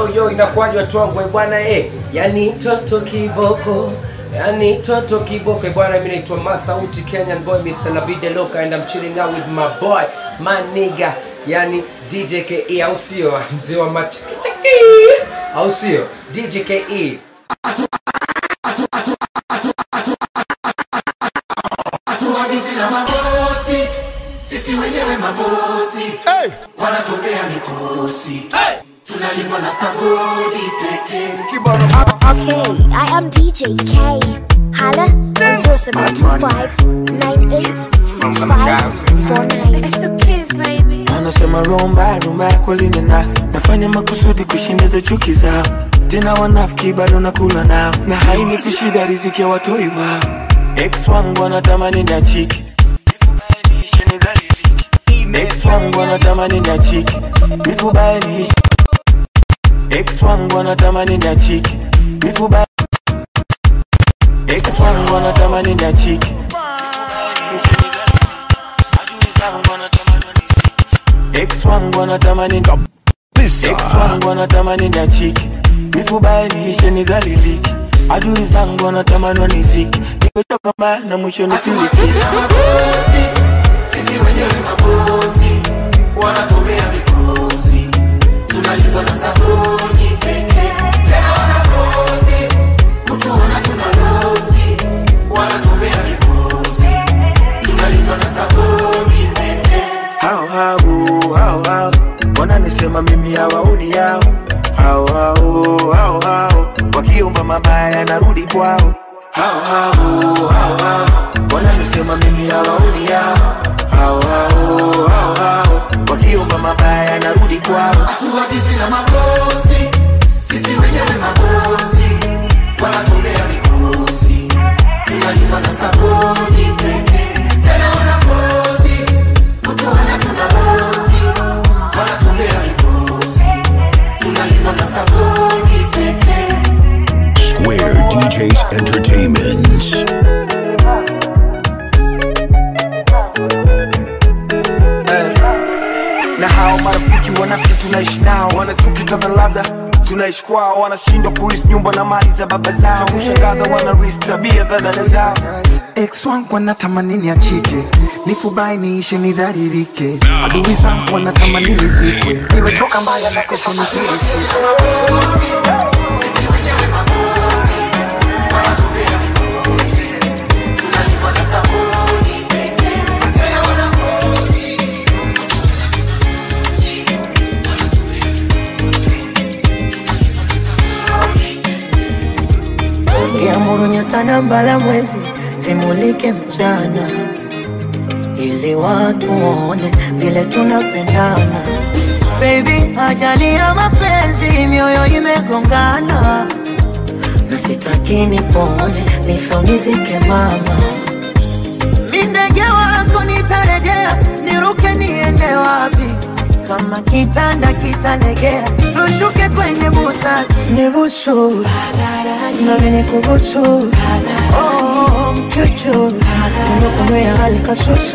yo yo inakuwaje watu wangu eh, bwana eh yani toto kiboko yani toto kiboko eh, bwana mimi naitwa Masauti Kenyan boy Mr. Labide Loka and I'm chilling out with my boy my nigga yani DJ KE au sio mzee wa machiki au sio DJ KE hatuagizi na mabosi sisi wenyewe mabosi Hey! wanatobea mikosi tunalindwa na sagodi pekee Kibano Okay, I am DJ K. Holla on 0725986549. It's the kids, baby. anasema romba rumba kwalinena nafanya makusudi kushindiza chuki zao tena wanafiki bado nakula nao na haini kushida riziki ya watoi wao ex wangu anatamani na chiki ex wangu anatamani na chiki nifubanishe ex wangu anatamani na chiki nifuba ex wangu anatamani na chiki adui zangu wanatamani waniziki ex wangu anatamani ex wangu anatamani na chiki nifubainishe nidhaliliki adui zangu wanatamani waniziki nimetoka mbaya na mwisho nifilisiki mabosi sisi wenyewe mabosi wanatobea mikosi tunalindwa na sagodi pekee tena wanafosi kutuona tuna losi wanatobea mikosi tunalindwa na sagodi pekee hao hao hao hao wananisema mimi hawaoni yao hao hao hao hao wakiomba mabaya narudi kwao hao hao hao hao wananisema mimi hawaoni yao hao hao hao hao wakiomba mabaya narudi kwao hatuagizi na mabosi sisi wenyewe mabosi wanatolea mikosi tunalindwa na sagodi pekee tena wanafosi kutuona tuna bosi wanatolea mikosi tunalindwa na sagodi pekee Square DJs Entertainment. na hao marafiki wanafiki tunaishi nao wanachuki kadha labda tunaishi kwao wanashindwa kuris nyumba na mali za baba zao kushangaza wanaris tabia za dada zao ex wangu wanatamani niachike nifubai niishe nidharirike adui zangu wanatamani nizikwe nimechoka mbaya na kesho nifirisike sisi wenyewe mabosi wanatolea mikosi tunalindwa na sagodi pekee tena wanafosi Niamuru nyota na mbala mwezi zimulike mchana, ili watu waone vile tunapendana. Baby, ajali ya mapenzi, mioyo imegongana, na sitaki nipone, nife unizike mama. Mi ndege wako nitarejea, niruke niende wapi? Kama kitanda kitalegea, tushuke kwenye busati, nibusu nami nikubusu, oh, mchuchu, nimekunywea hali kasusu,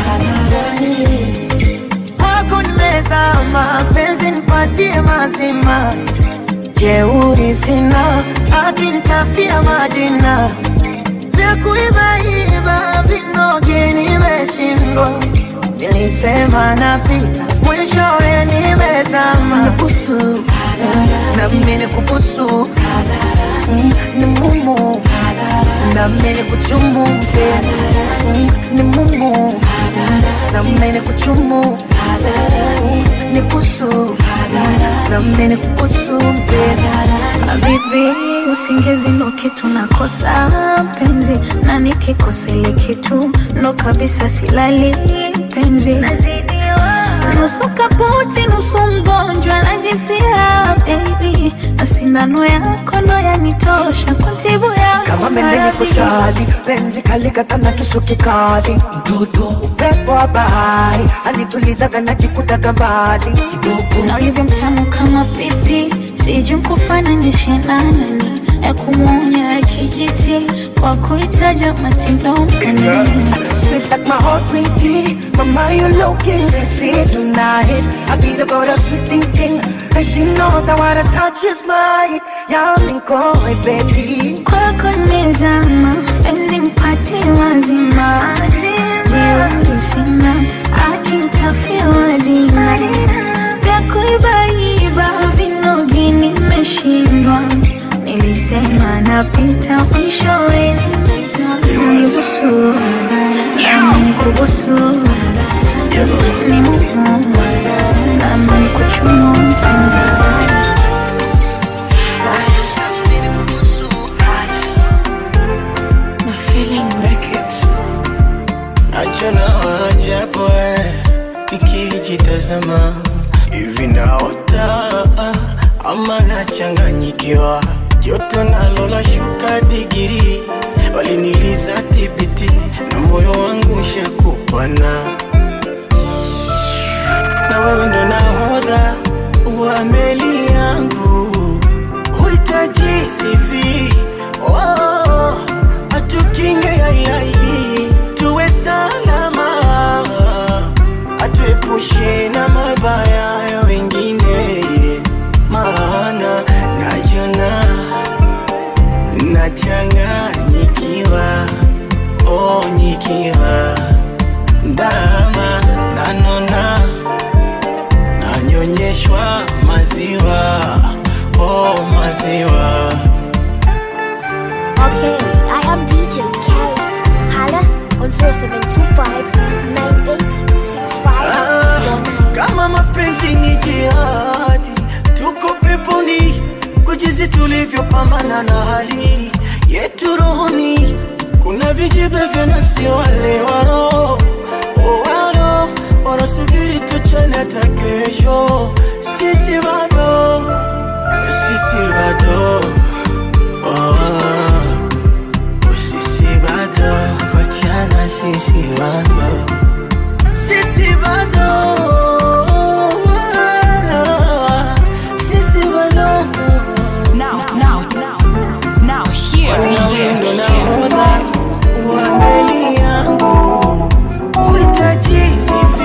kwako nimezama, penzi nipatie mazima, jeuri sina, hadi nitafia Madina vya kuibaiba vinoge nimeshindwa, nilisema napita, mwishowe nimezama. Busu na mimi nikubusu, Mm, ni mumu na mimi nikuchumu mpenzi, Mm, ni mumu na mimi nikuchumu, Mm, ni busu na mimi nikubusu mpenzi. Habibi, usingizi ndo kitu nakosa penzi, na nikikosa ile kitu ndo kabisa silali penzi. Nusu kaputi, nusu mgonjwa, najifia baby, na sindano yako ndo yanitosha kuntibu yako kama mendeni maradhi. kuchali penzi kalikata na kisu kikali mdudu upepo wa bahari anitulizaga najikutaga mbali kidogo na ulivyo mtamu kama pipi, sijui kufananishe na nani, ya kumwonya ya kijiti kwa kuitaja matindo mkani Sweet like my heart green tea Mama, you looking sexy tonight. I be the boat of sweet thinking. And she knows that what I touch is mine. Yeah, I'm in coy, baby. kwako nimezama, penzi mpatie wazima, jeuri sina, akinitafia dina vya kuibaiba vinogi nimeshindwa, nilisema napita mwishowe nibusu nami nikubusu ni mumu nami nikuchumu mpenzi My feeling Beckett. Achana ajabu eh, nikijitazama hivi naota ama nachanganyikiwa, joto nalo la shuka digiri, waliniliza tibiti na moyo wangu shakupana, na wewe ndo nahodha wa meli yangu, huhitaji CV oh, atukinge ya ilahi tuwe salama, atuepushe na mabaya ya wengine, maana najona nachanganyikiwa, oh, nikiwa ndama nanona nanyonyeshwa maziwa, oh, maziwa Okay, I am DJ K. Holla on 0725-986549. kama mapenzi ni jihadi, tuko peponi kwa jinsi tulivyopambana na hali yetu rohoni. Kuna vijibe vya nafsi wale waro waro wanasubiri tuchane hata kesho, sisi bado sisi bado oh, sisi bado kuachana, sisi bado sisi bado sisi bado Now, now, now, now, hear me, yes. ndo nahodha wa meli yangu huhitaji CV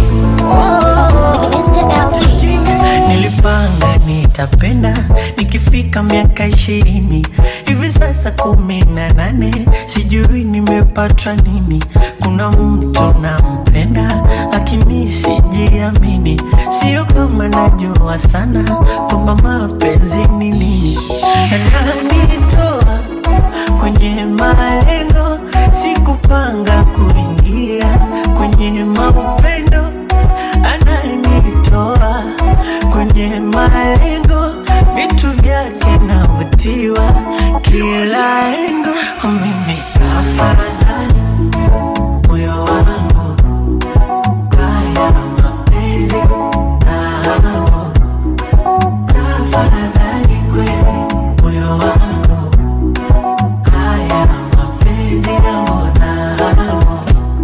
Mr. LG. Nilipanga nitapenda nikifika miaka ishirini hivi sasa kumi na nane sijui nimepatwa nini. Kuna mtu nampenda lakini sijiamini, sio kama najua sana kwamba mapenzi ni nini. Ananitoa kwenye malengo, sikupanga kuingia kwenye maupendo ananitoa kwenye malengo, vitu vyake navutiwa kila engo. Mimi afadhali moyo wangu haya mapenzi nao, tafadhali kweli moyo wangu haya mapenzi nao nao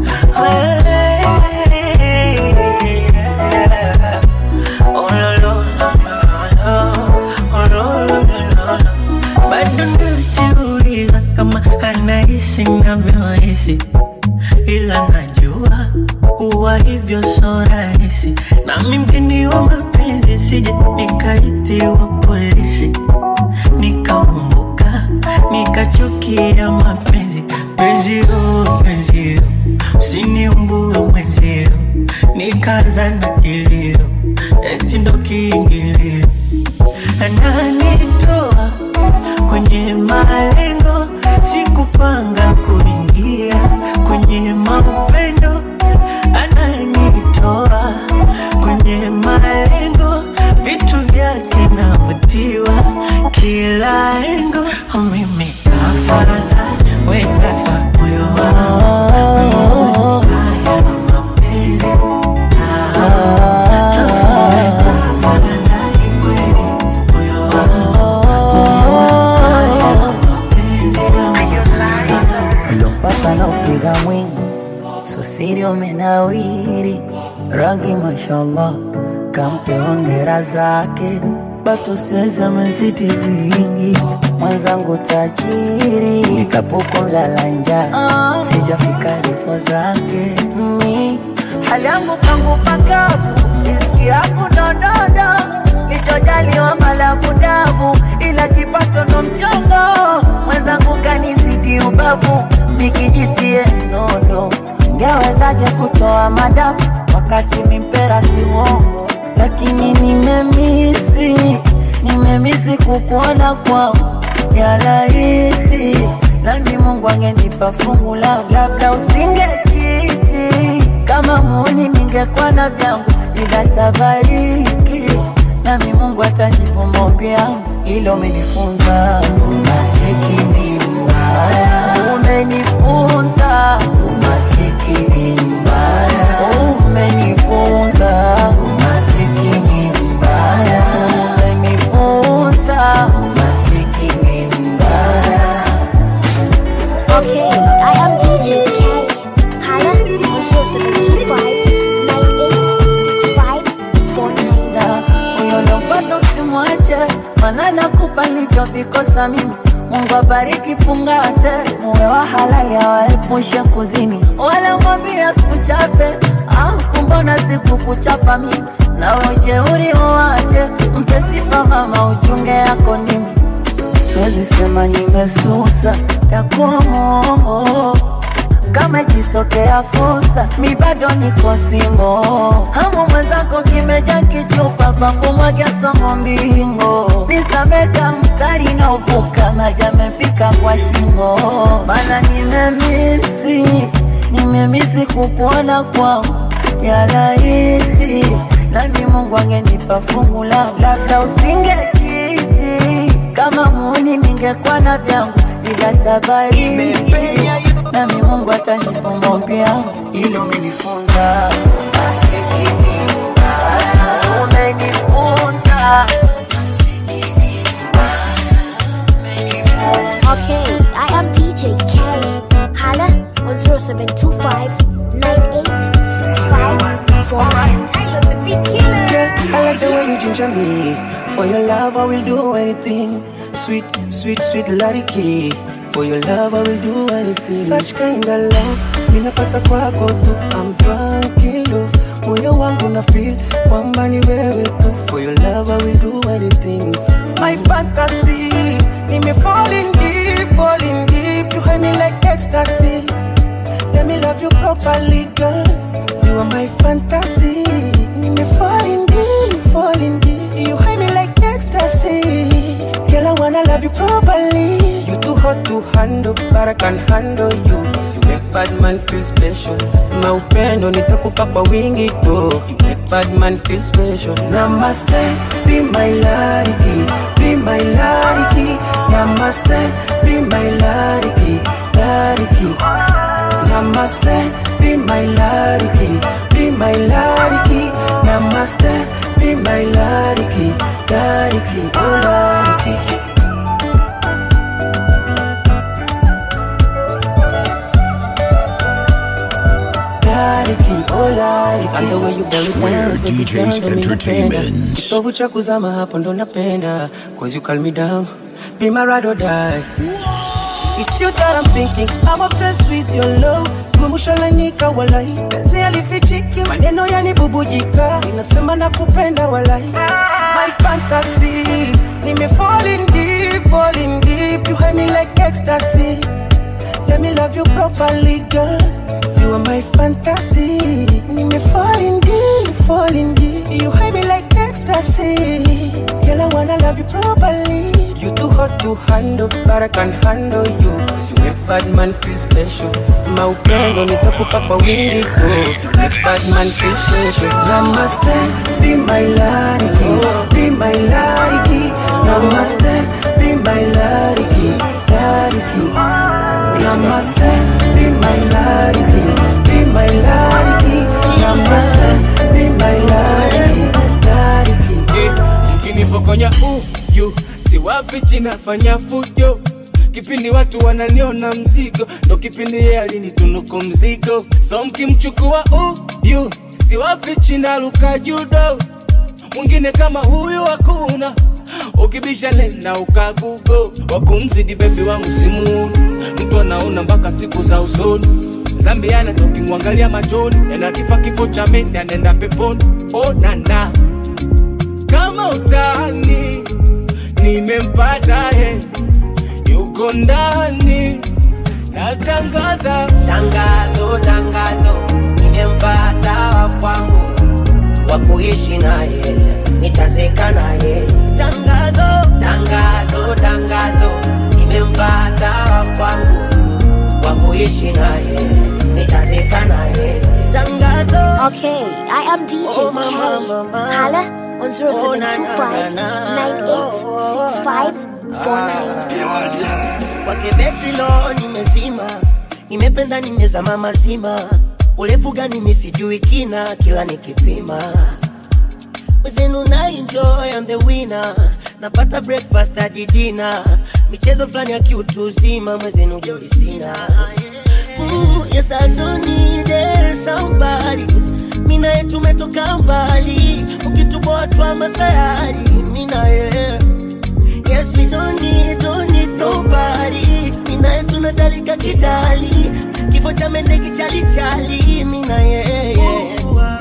bado najiuliza kama anahisi navyohisi, ila najua kuwa hivyo so rahisi, nami mgeni wa mapenzi sije nikaitiwa polisi nikaumbuka nikachukia mapenzi penzio penzio usiniumbue mwenzio nikaza na kilio eti ndo kiingilio ananitoa kwenye malengo sikupanga kuingia kwenye maupendo ananitoa kwenye malengo vitu vyake navutiwa kila engo mimi afadhali wekafa moyo wangu haya mapenzi tafadhali kweli moyo wangu haya mapenzi ulompaka na upiga mwingi susiri umenawiri rangi mashallah kampe hongera zake bato siweza mezidi vingi mwenzangu tajiri nikapuko mlala njaa sijafika ripo zake mi hali yangu pangu pakavu, riziki yangu ndondondo, lichojaliwa malavu davu, ila kipato ndo mchongo, mwenzangu kanizidi ubavu, mikijitie nondo, ngewezaje kutoa madafu wakati mimpera si uongo, lakini nimemisi, nimemisi kukuona kwao ya laiti, nami Mungu angenipa fungu langu, labda usingekiti kama muni, ningekuwa na vyangu, ila tabariki nami Mungu atanipa maombi yangu, ilo umenifunza umasikini mbaya, umenifunza umasikini mbaya, umenifunza umasikini mbaya, umenifunza umasikini mbaya. Okay, I am DJ K. Hala on 0725 na huyo lompata usimwache, mana nakupa nilivyovikosa mimi. Mungu abariki fungate, muwe wa halali, awaepushe kuzini, wala mwambia sikuchape. Ah, kumbona sikukuchapa mimi, na ujeuri uwache, mpe sifa mama, uchunge yako nimi siwezi sema nimesusa, takuwa mongo kama ikitokea fursa, mi bado niko singo. Hamu mwenzako kimeja kichupa pa kumwaga somo mbingo, nisameka mstari na uvuka maji amefika kwa shingo, mana nimemisi, nimemisi kukuona kwao ya laiti, nami Mungu angenipa fungu langu, labda usingekiti kama muni, ningekuwa na vyangu ila tabariki nami Mungu atanipa maombi yangu, ilo umenifunza umasikini mbaya, umenifunza Okay, I am DJ K. Hala on 0725 Yeah, I like the way you ginger me. For your love, I will do anything. Sweet, sweet, sweet Lariki. For your love, I will do anything. Such kind of love, minapata kwako tu. I'm drunk in love. Moyo wangu na feel kwamba ni wewe tu. For your love, I will do anything. My fantasy, nime falling deep, falling deep. You hide me like ecstasy. Let me love you properly, girl. You are my fantasy. Nime falling deep, falling deep. You hide me like ecstasy. Girl, I wanna love you properly. You too hot to handle, but I can handle you. You make bad man feel special. Maupendo nitakupa kwa wingi tu. You make bad man feel special. Namaste, be my lariki, be my lariki. Namaste, be my lariki, lariki. Namaste, be my lariki, be my lariki. Namaste, be my lariki, lariki, oh lariki. Lariki, oh lariki. And the way you belly Square dance, baby DJs girl, ndo mi napenda. Entertainment. Kitovu cha kuzama hapo ndo napenda Cause you calm me down Be my ride or die It's you that I'm thinking I'm obsessed with your love Kumbusho lanika walai Penzi alifichiki Maneno yanibubujika Inasema nakupenda walai My fantasy Nime falling deep, falling deep You hide me like ecstasy Let me love you properly, girl. You are my fantasy. Nime falling deep, falling deep. You hide me like ecstasy. Girl, I wanna love you properly. You too hot to handle, but I can handle you. 'Cause you make bad man feel special. Maupendo nitakupa kwa wingi tu. You make bad man feel special. Namaste, be my lariki, be my lariki. Namaste, be my lariki, lariki. Namaste, be my lariki, be my lariki. Namaste, be my lariki, lariki. Eh, mkinipokonya uyu siwafichi nafanya fujo kipindi watu wananiona mzigo ndo kipindi yeye alinitunuku mzigo so mkimchukua uyu siwafichi naluka judo mwingine kama huyu hakuna ukibisha nena ukagugo wakumzidi bebi wangu simuuni mtu anaona mpaka siku za usoni zambiana tokimwangalia machoni yana kifa kifo cha mende anaenda peponi oh, nana kama utani nimempata he yuko ndani natangaza tangazo tangazo nimempata wa kwangu wa kuishi naye nitazeka naye tangazo tangazo tangazo nimempata wa kwangu wa kuishi naye nitazeka naye tangazo Okay, I am DJ Oh, K. mama, mama. Hala on Oh, na, 0725 na, na, na. 986549. kwake betilo nimezima nimependa nimezama mazima urefu gani misijui kina kila nikipima wezenu na enjoy I'm the winner napata breakfast hadi dinner michezo fulani ya kiutu uzima mwezenu jeuri sina Ooh, yes I don't need it, somebody mina ye tumetoka mbali ukituboa twa masayari mina ye Yes, we don't need, don't need nobody. Minaye tunadalika kidali, kifo cha mende kichalichali. Mina yeye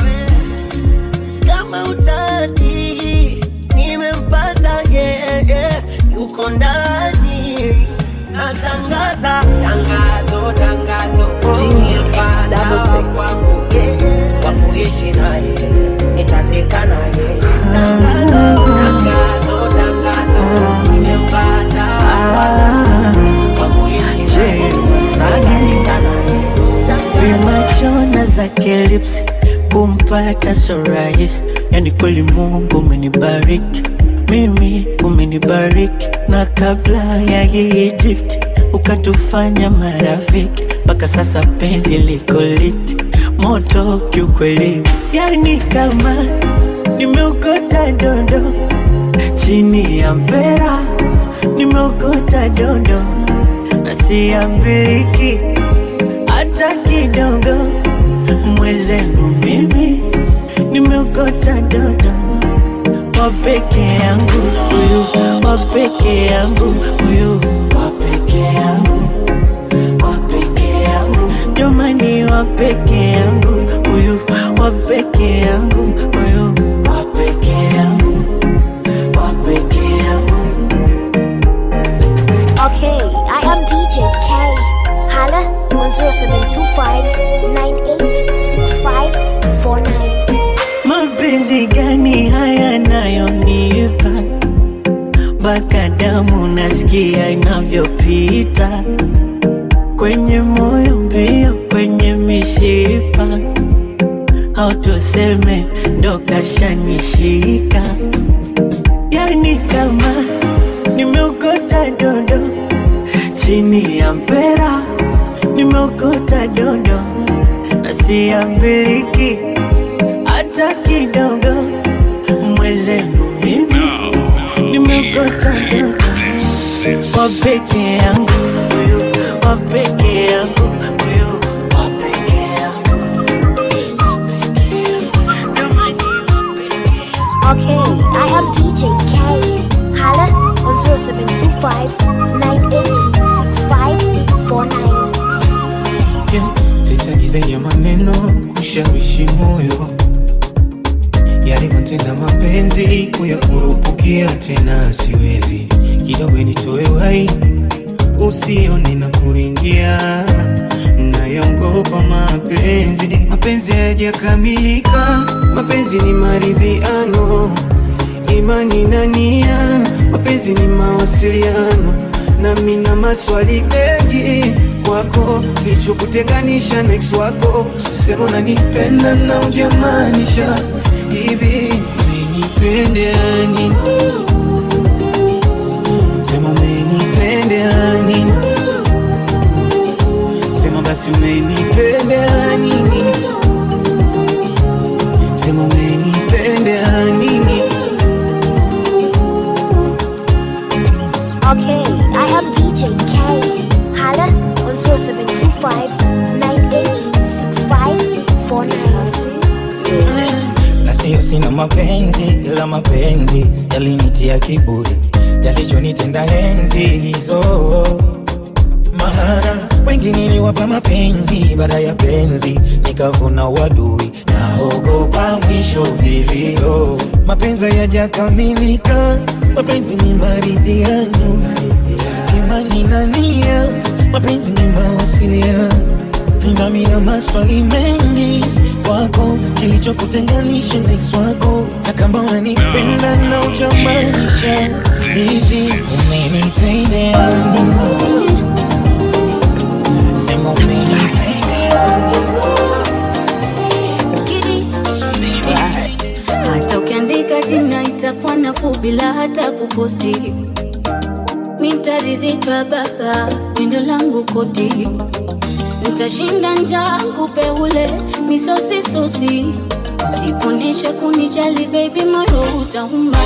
kama utani, nimempata yeye, yuko ndani. Natangaza tangazo, tangazo, nimempata wa kwangu wa kuishi naye, nitazeka naye. Tangazo, tangazo, tangazo, nimempata wa kuishi naye, nitazeka naye. vimachona zake lips kumpata so rahisi yani kweli mungu umenibariki mimi umenibariki na kabla ya hii Egypt ukatufanya marafiki mpaka sasa penzi liko liti moto kiukweli yani kama nimeokota dondo chini ya mpera nimeokota dondo na siambiliki hata kidogo mwezenu mimi nimeokota dodo wapeke yangu huyu wapeke yangu huyu wapeke yangu wapeke yangu jamani wapeke yangu huyu wapeke yangu huyu wapeke yangu wapeke yangu Okay, I am DJ K. Hala on 0725 986549. mapenzi gani haya nayonipa mpaka damu nasikia inavyopita kwenye moyo mbio kwenye mishipa au tuseme ndo kashanishika yani kama nimeokota dondo chini ya mpera nimeokota dondo na siambiliki hata kidogo mwezenu mimi nimeokota dodo wa peke yangu huyu wa peke yangu huyu wa peke yangu Okay, I am DJ K. Hala on 0725 986549. Sitaji zaidi ya maneno kushawishi moyo yalivyotenda mapenzi kuyakurupukia tena siwezi kidogo nitoe wai usione na kuringia nayaogopa mapenzi mapenzi hayajakamilika mapenzi ni maridhiano imani na nia mapenzi ni mawasiliano nami na maswali mengi kwako kilichokutenganisha na ex wako sema unanipenda na ujamaanisha hivi umenipendea nini sema umenipendea nini sema basi umenipendea nini sema umenipendea nini Okay, I am DJ K. Hala on 0725 986549. na siyo sina mapenzi ila mapenzi yalinitia kiburi yalichonitenda enzi hizo maana wengi niliwapa mapenzi baada ya penzi nikavuna wadui naogopa mwisho vilio mapenzi yajakamilika mapenzi ni maridhiano imani na nia mapenzi ni mawasiliano nami na maswali mengi kwako kilichokutenganisha na ex wako na kama unanipenda na ujamaanisha hivi umenipenda sema umenipenda hata ukiandika jina itakuwa nafuu bila hata kuposti nitaridhika baba windo langu koti nitashinda njaa kupe ule misosisusi sifundishe kunijali baby moyo utauma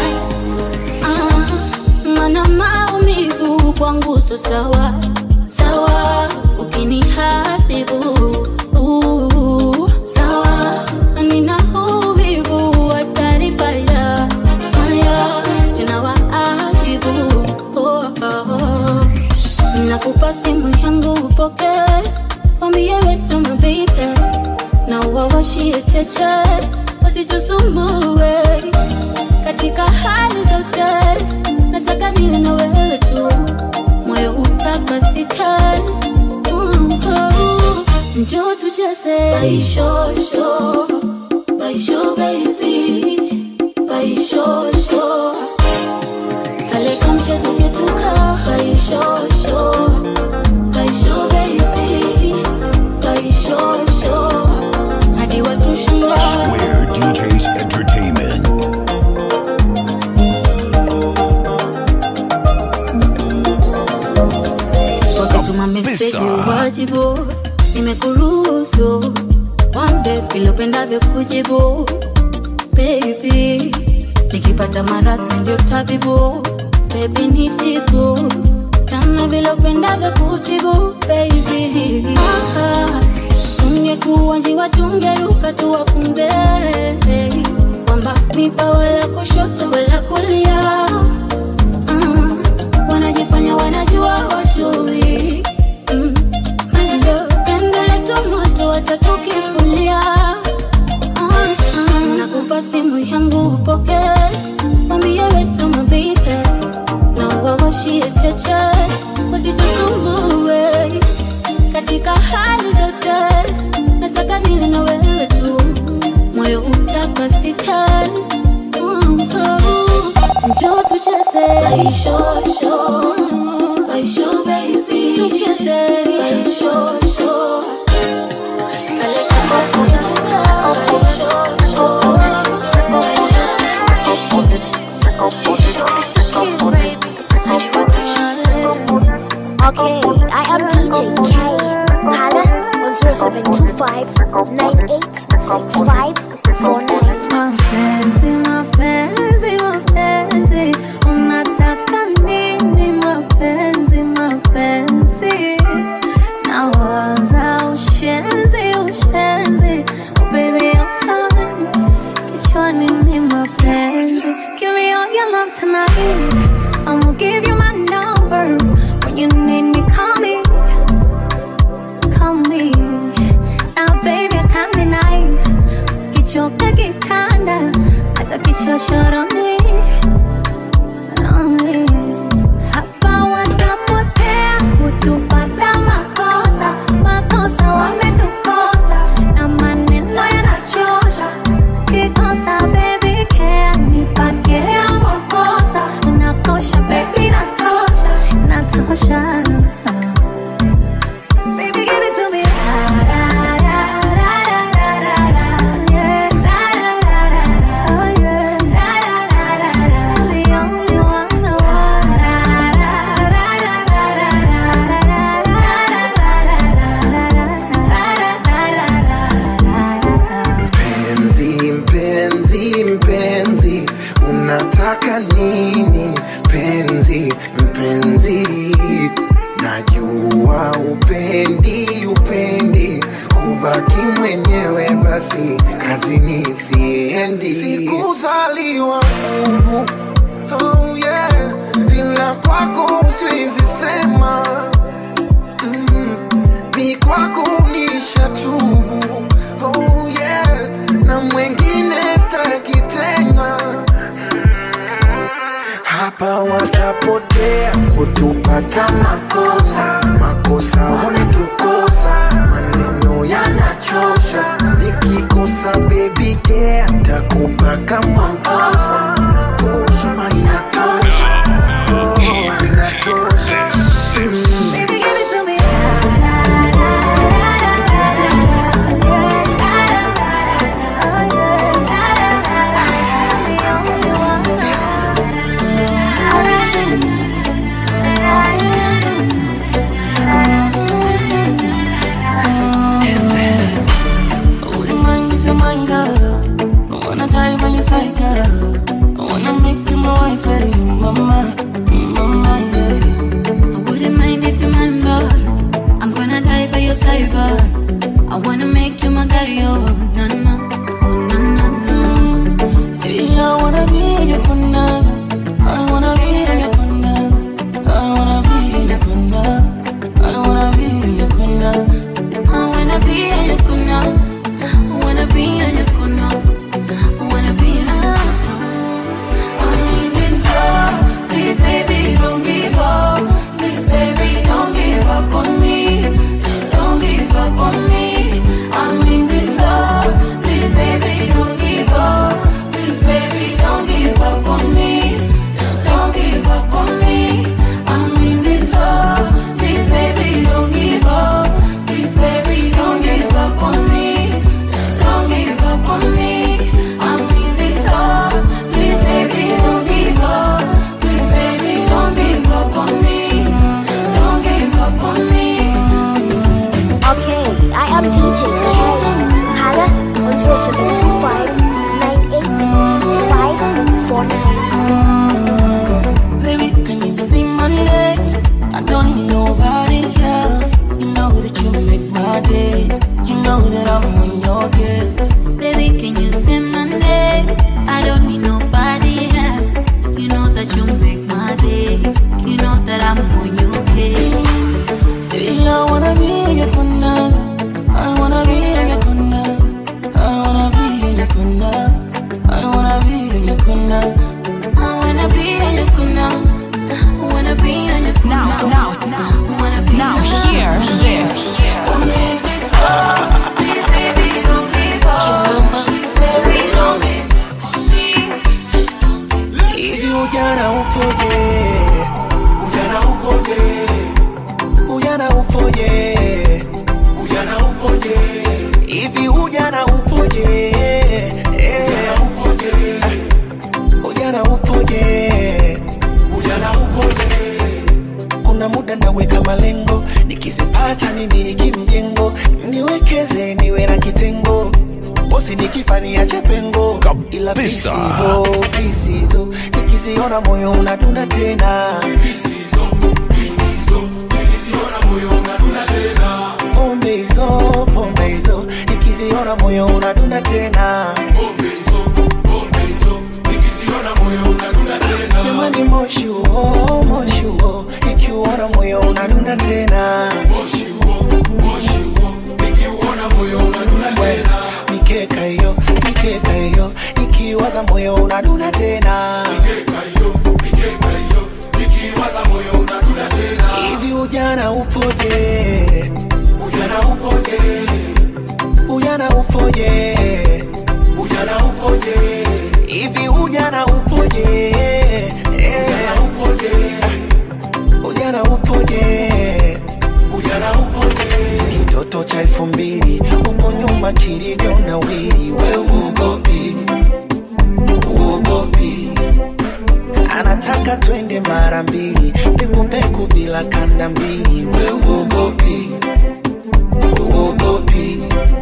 ah, mana maumivu kwangu so sawa sawa ukiniharibu uh, sawa nina uvivu wa taarifa ya haya tena waaibu oh, oh, oh. nakupa simu yangu upoke wambie wetu mabibe na wawashie cheche wasitusumbue katika hali zote nataka niwe na wewe tu moyo utakasika Mm, oh. njoo tucheze baishosho baisho baby baishosho kale kamchezo ketuka baishosho baisho baby baishosho hadi watushinda Square DJs Entertainment. wakituma meseji wajibu nimekuruhusu wambe vile upendavyo kujibu baby nikipata maradhi ndio tabibu baby nitibu kama vile upendavyo kutibu baby Aha, tungekuwa njiwa tungeruka tuwafunze kwamba mipa wala kushoto wala kulia Ah, wanajifanya wanajua wajui Mm, bado penzi letu moto watatukifulia Ah, ah, nakupa simu yangu upoke mwambie wetu mabibe na wawashie cheche wasitusumbue katika hali zote nataka niwe na wewe tu moyo utakasika Mm, oh. njoo tucheze baishosho baisho baby tucheze baishosho kale kachazo ketuka baishosho Okay, I am DJ K. Hala on 0725 986549. Mapenzi, mapenzi, mapenzi, unataka nini? Mapenzi, mapenzi, nawaza ushenzi, ushenzi, oh baby your time, kichwani ni mapenzi. Give me all your love tonight, I'ma give you my number. When you need me, call me, call me. Now baby I can't deny kichoka kitanda hata kishoshoroni hapa watapotea kutupata makosa makosa wametukosa na maneno yanachosha kikosa baby care nipakea makosa unakosha baby natosha natosha Baby, give it to me. Mpenzi, mpenzi, mpenzi, unataka nini? Mpenzi, mpenzi, najua upendi, upendi kubaki mwenyewe, basi kazini siendi. Sikuzaliwa humu, oh yeah, ila kwako siwezi sema mm, mi kwako nishatubu oh yeah na mwengine staki tena hapa watapotea kutupata makosa makosa wametukosa maneno yanachosha nikikosa baby care takupa kama mposa nakosha ma inatosha oh, inatosha Baby, give it to me. I wouldn't mind if you're mine, girl. I wanna die by your side, girl. I wanna make you my wife, hey, mama, mama, yeah. I wouldn't mind if you're mine, but I'm gonna die by your side, but I wanna make you my guy, oh, na na, oh, na na na. See, I wanna be in your corner. I wanna be in your corner. I wanna be in your corner. I wanna be in your corner. I wanna be in your corner. I wanna be in your corner. I wanna be in your corner. I need this love. Please, baby, don't give up. Please, baby, don't give up on me. Don't give up on me. I need this love. Please, baby, don't give up. Please, baby, don't give up on me. Don't give up on me. I need this love. Please, baby, don't give up. Please, baby, don't give up on me. Don't give up on me. I need this love. Please, baby, don't give up. Please, baby, don't give up on me. Don't give up on me. Okay, I am DJ K. Hala on 0725 986549. Baby, can you see my name? I don't need nobody else. You know that you make my days. You know that I'm on your case. Baby, can you say my name? I don't need nobody else. You know that you make my day. You know that I'm on your case. See, I wanna be in your corner. I wanna be in your corner. I wanna be in your corner. I wanna be in your corner. I wanna be in your corner. I wanna be in your corner. Now, now, now, I wanna be now in your hear corner. this. Please, baby, don't give up. Please, baby, don't give hivi ujana upoje ujana upoje ujana upoje ujana upoje hivi ujana upoje Eh, ujana upoje ujana upoje kuna muda naweka malengo nikizipata nimiliki mjengo niwekeze niwe na kitengo bosi nikifania chepengo ila Kabisa. pisizo pisizo nikiziona moyo unadunda tena pombe hizo pombe hizo nikiziona moyo unadunda tena jamani moshi huo moshi huo nikiuona moyo unadunda tena We, mikeka hiyo mikeka hiyo nikiwaza moyo unadunda tena hivi ujana upoje ujana upoje ujana upoje ujana upoje hivi ujana upoje ujana upoje ujana upoje ujana upoje kitoto cha elfu mbili huko nyuma kilivyo na wili we uogopi uogopi anataka twende mara mbili pekupeku bila kanda mbili we uogopi uogopi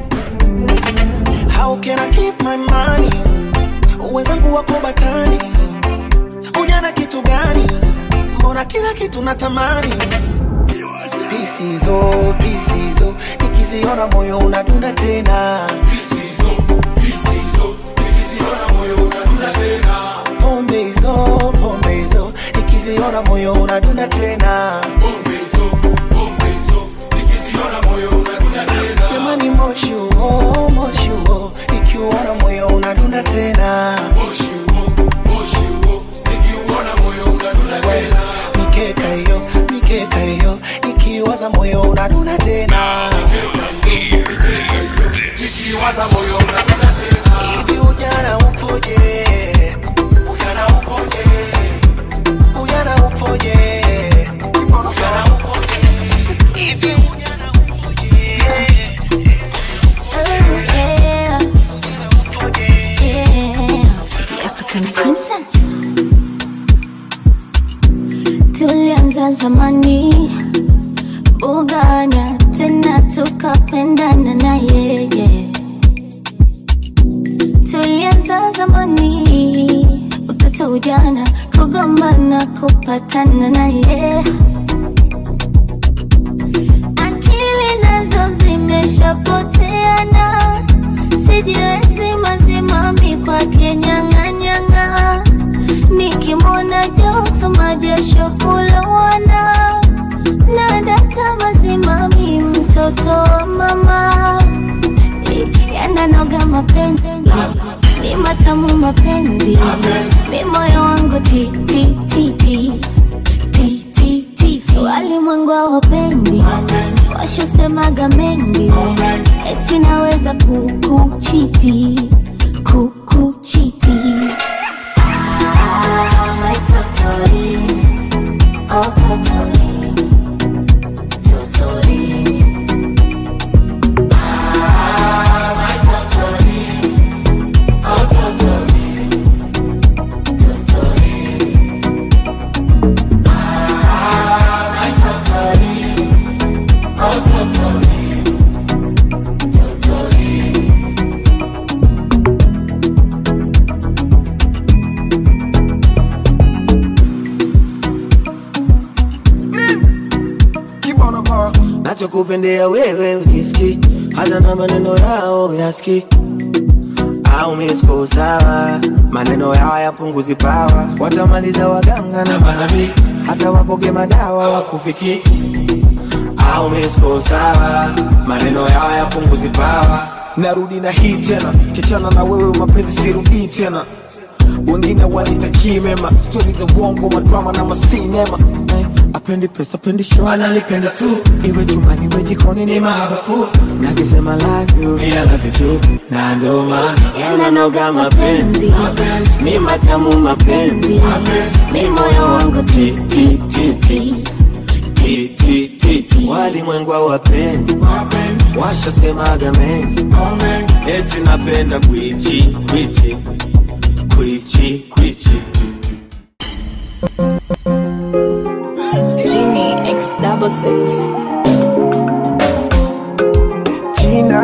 how can I keep my money wenzangu wako batani ujana kitu gani mbona kila kitu natamani pisizo pisizo nikiziona moyo unadunda tena pombe hizo pombe hizo nikiziona moyo unadunda tena ya zamani bugana tena tukapendana na yeye tulianza zamani utoto ujana kugombana kupatana na yeye akili nazo zimeshapoteana sijiwezi mazimami kwake nyang'anyang'a nikimwona joto majasho kulowana na data mazimami mtoto wa mama yananoga mapenzi ni matamu mapenzi mi moyo wangu ti ti ti ti ti ti ti ti walimwengu hawapendi washasemaga mengi eti naweza kukuchiti kukuchiti Ah, my totori, oh totori, totori. Ah, my totori, oh totori, totori. Ah, my totori, oh totori, totori. nachokupendea wewe ujiski hata na maneno yao yaski au misko sawa maneno yao yapunguzi pawa watamaliza waganga na manabii hata wakoge madawa wakufiki au misko sawa maneno yao yapunguzi pawa narudi na hii tena kichana na wewe mapenzi sirudii tena wengine wanitakii mema stori za uongo madrama na masinema Eh, apendi pesa apendi show analipenda tu iwe chumbani iwe jikoni ni mahabafu nakisema love you I love you too na ndo maana yananoga mapenzi ni matamu mapenzi mi moyo wangu ti ti ti ti Ti, ti, ti, ti. walimwengu hawapendi washasemaga mengi eti napenda kwichi kwichi kwichi kwichi Genie X double six. Gina,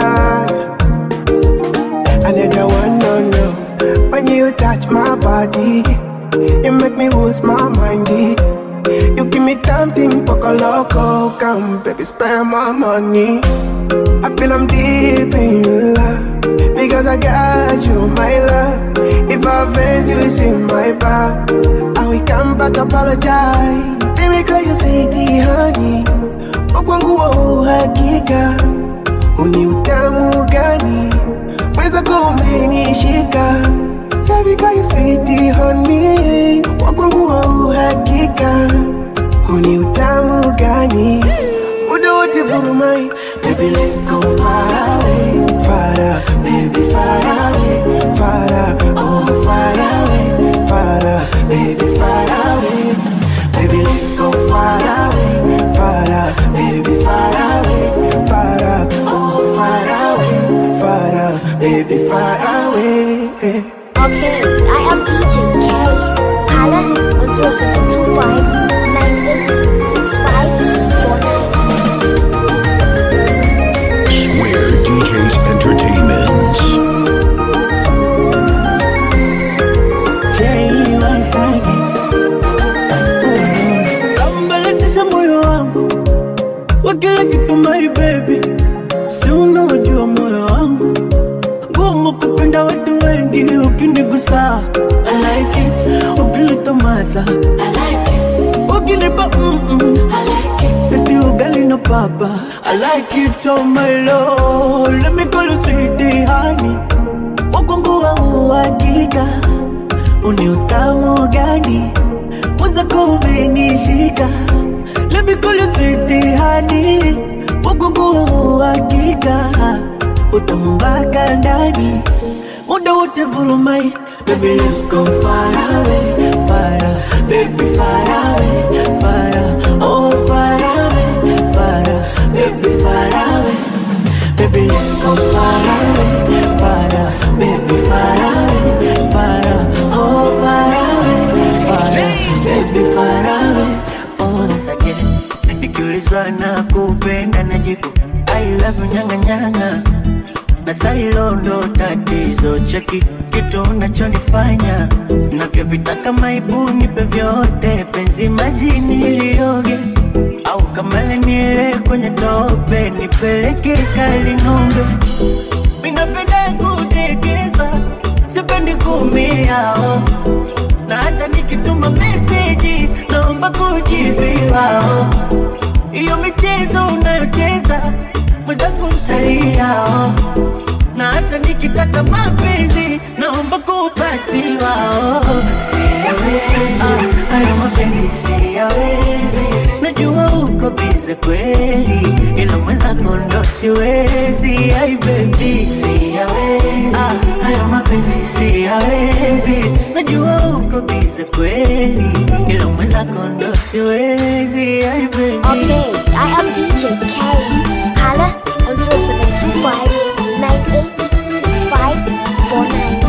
I never wanna know when you touch my body. You make me lose my mind. eh. You give me something poco loco, come baby, spend my money. I feel I'm deep in love because I got you, my love. If I offend you, it's in my back. I will come back, apologize. Baby, call you sweetie, honey. Wakwangu wa uhakika uni utamu gani mweza kumenishika Shabika you sweetie honey wakwangu wa uhakika uni utamu gani muda wote vurumai Baby let's go far away far away, baby far away far away, oh far away far away, baby far away Baby let's go far away far away, baby far away far away, oh far away far away, baby far away Okay, I am DJ K. Holla on 0725 Square DJs Entertainment. sambalatisha moyo wangu wa kila kitu my baby si unaojua moyo wangu ngumu kupenda watu wengi ukinigusa I like it ukilitomasa I like it ukinipa mm-mm. I like it eti ugali no papa I like it oh my lord let me call you sweetie honey wakwangu wa uhakika uni utamu gani mwenzako umenishika Let me call you sweetie honey Wagungu hakika Utamu mpaka ndani Muda wote vurumai Baby let's go far away Far away, baby far away Far away, oh far away Far away, baby far away Baby let's go far away Far away, baby far away Far away, oh far away Far away, baby far away Oh nyang'anyang'a na sailo ndo tatizo cheki kitu unachonifanya navyovitaka maibu nipe vyote penzi majini ilioge au kamale niele kwenye tope nipeleke kali ng'ombe minapenda kudekezwa sipendi kumiao na hata nikituma meseji naomba kujibiwao iyo michezo unayocheza mwenzangu mtaliao na hata nikitaka mapenzi naomba kupatiwa oh. Siyawezi hayo mapenzi siyawezi, najua uko bize kweli, ila mwenzako ndo siwezi. Ai baby siyawezi hayo mapenzi siyawezi, najua uko bize kweli, ila mwenzako ndo siwezi. Ai baby Okay, I am DJ K. Hala on 0725 986549.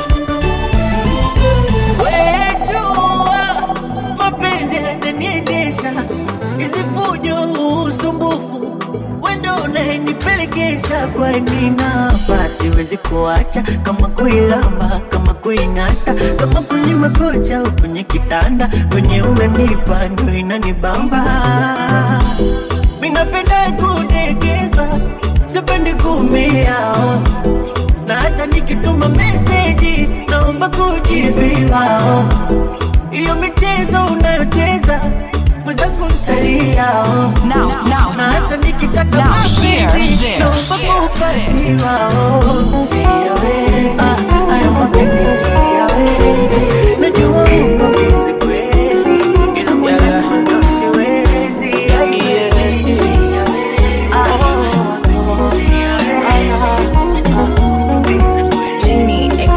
Wejua mapenzi yananiendesha, hizi fujo, usumbufu, wendo unayenipelekesha. Kwani napa siwezi kuacha, kama kuilamba, kama kuing'ata, kama kwenye makocha au kwenye kitanda, kwenye unanipa ndo inanibamba. Minapenda kudekezwa, sipendi kumiao na hata nikituma meseji naomba kujibiwao. Iyo michezo unayocheza mwenzangu mtaliao, Now, now, na hata nikitaka Now, hear mapenzi this. naomba kupatiwao. Siyawezi hayo mapenzi siyawezi, najua uko bizi kweli, ila mwenzangu ndo siwezi. Ai, baby, siyawezi hayo mapenzi siyawezi, najua uko bizi kweli.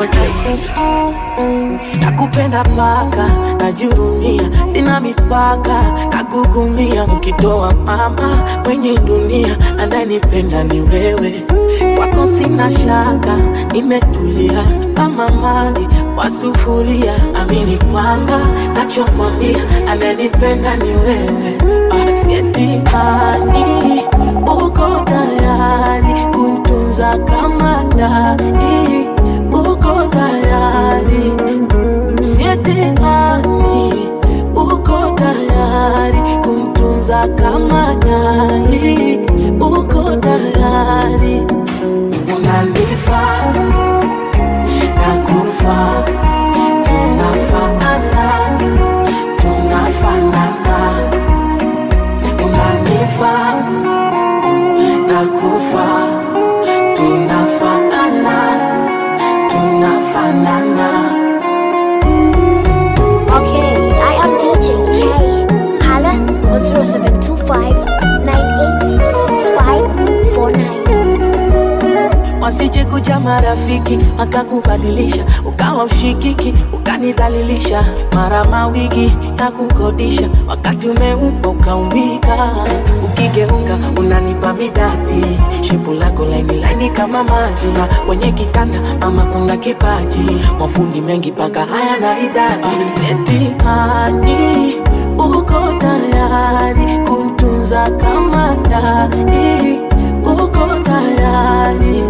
nakupenda paka najihurumia sina mipaka nakugumia ukitoa mama kwenye dunia ananipenda ni wewe kwako sina shaka nimetulia kama maji kwa sufuria amini kwamba nachomwambia ananipenda ni wewe Ah, sietimani uko tayari kuntunza kama dai uko tayari sietimani uko tayari kumtunza kama dai uko tayari unanifaa na kufa tunafanana tunafanana unanifaa na kufa tunafanana tunafanana Okay, I am DJ K. Hala on 0725 986549. wasije kuja marafiki wakakubadilisha ukawa ushikiki ukanidhalilisha mara mawigi ya kukodisha wakati umeupa ukaumbika ukigeuka unanipa midadi shepu lako laini laini kama maji na kwenye kitanda mama una kipaji mafundi mengi paka haya na idadi setimani uko tayari kumtunza kama dai uko tayari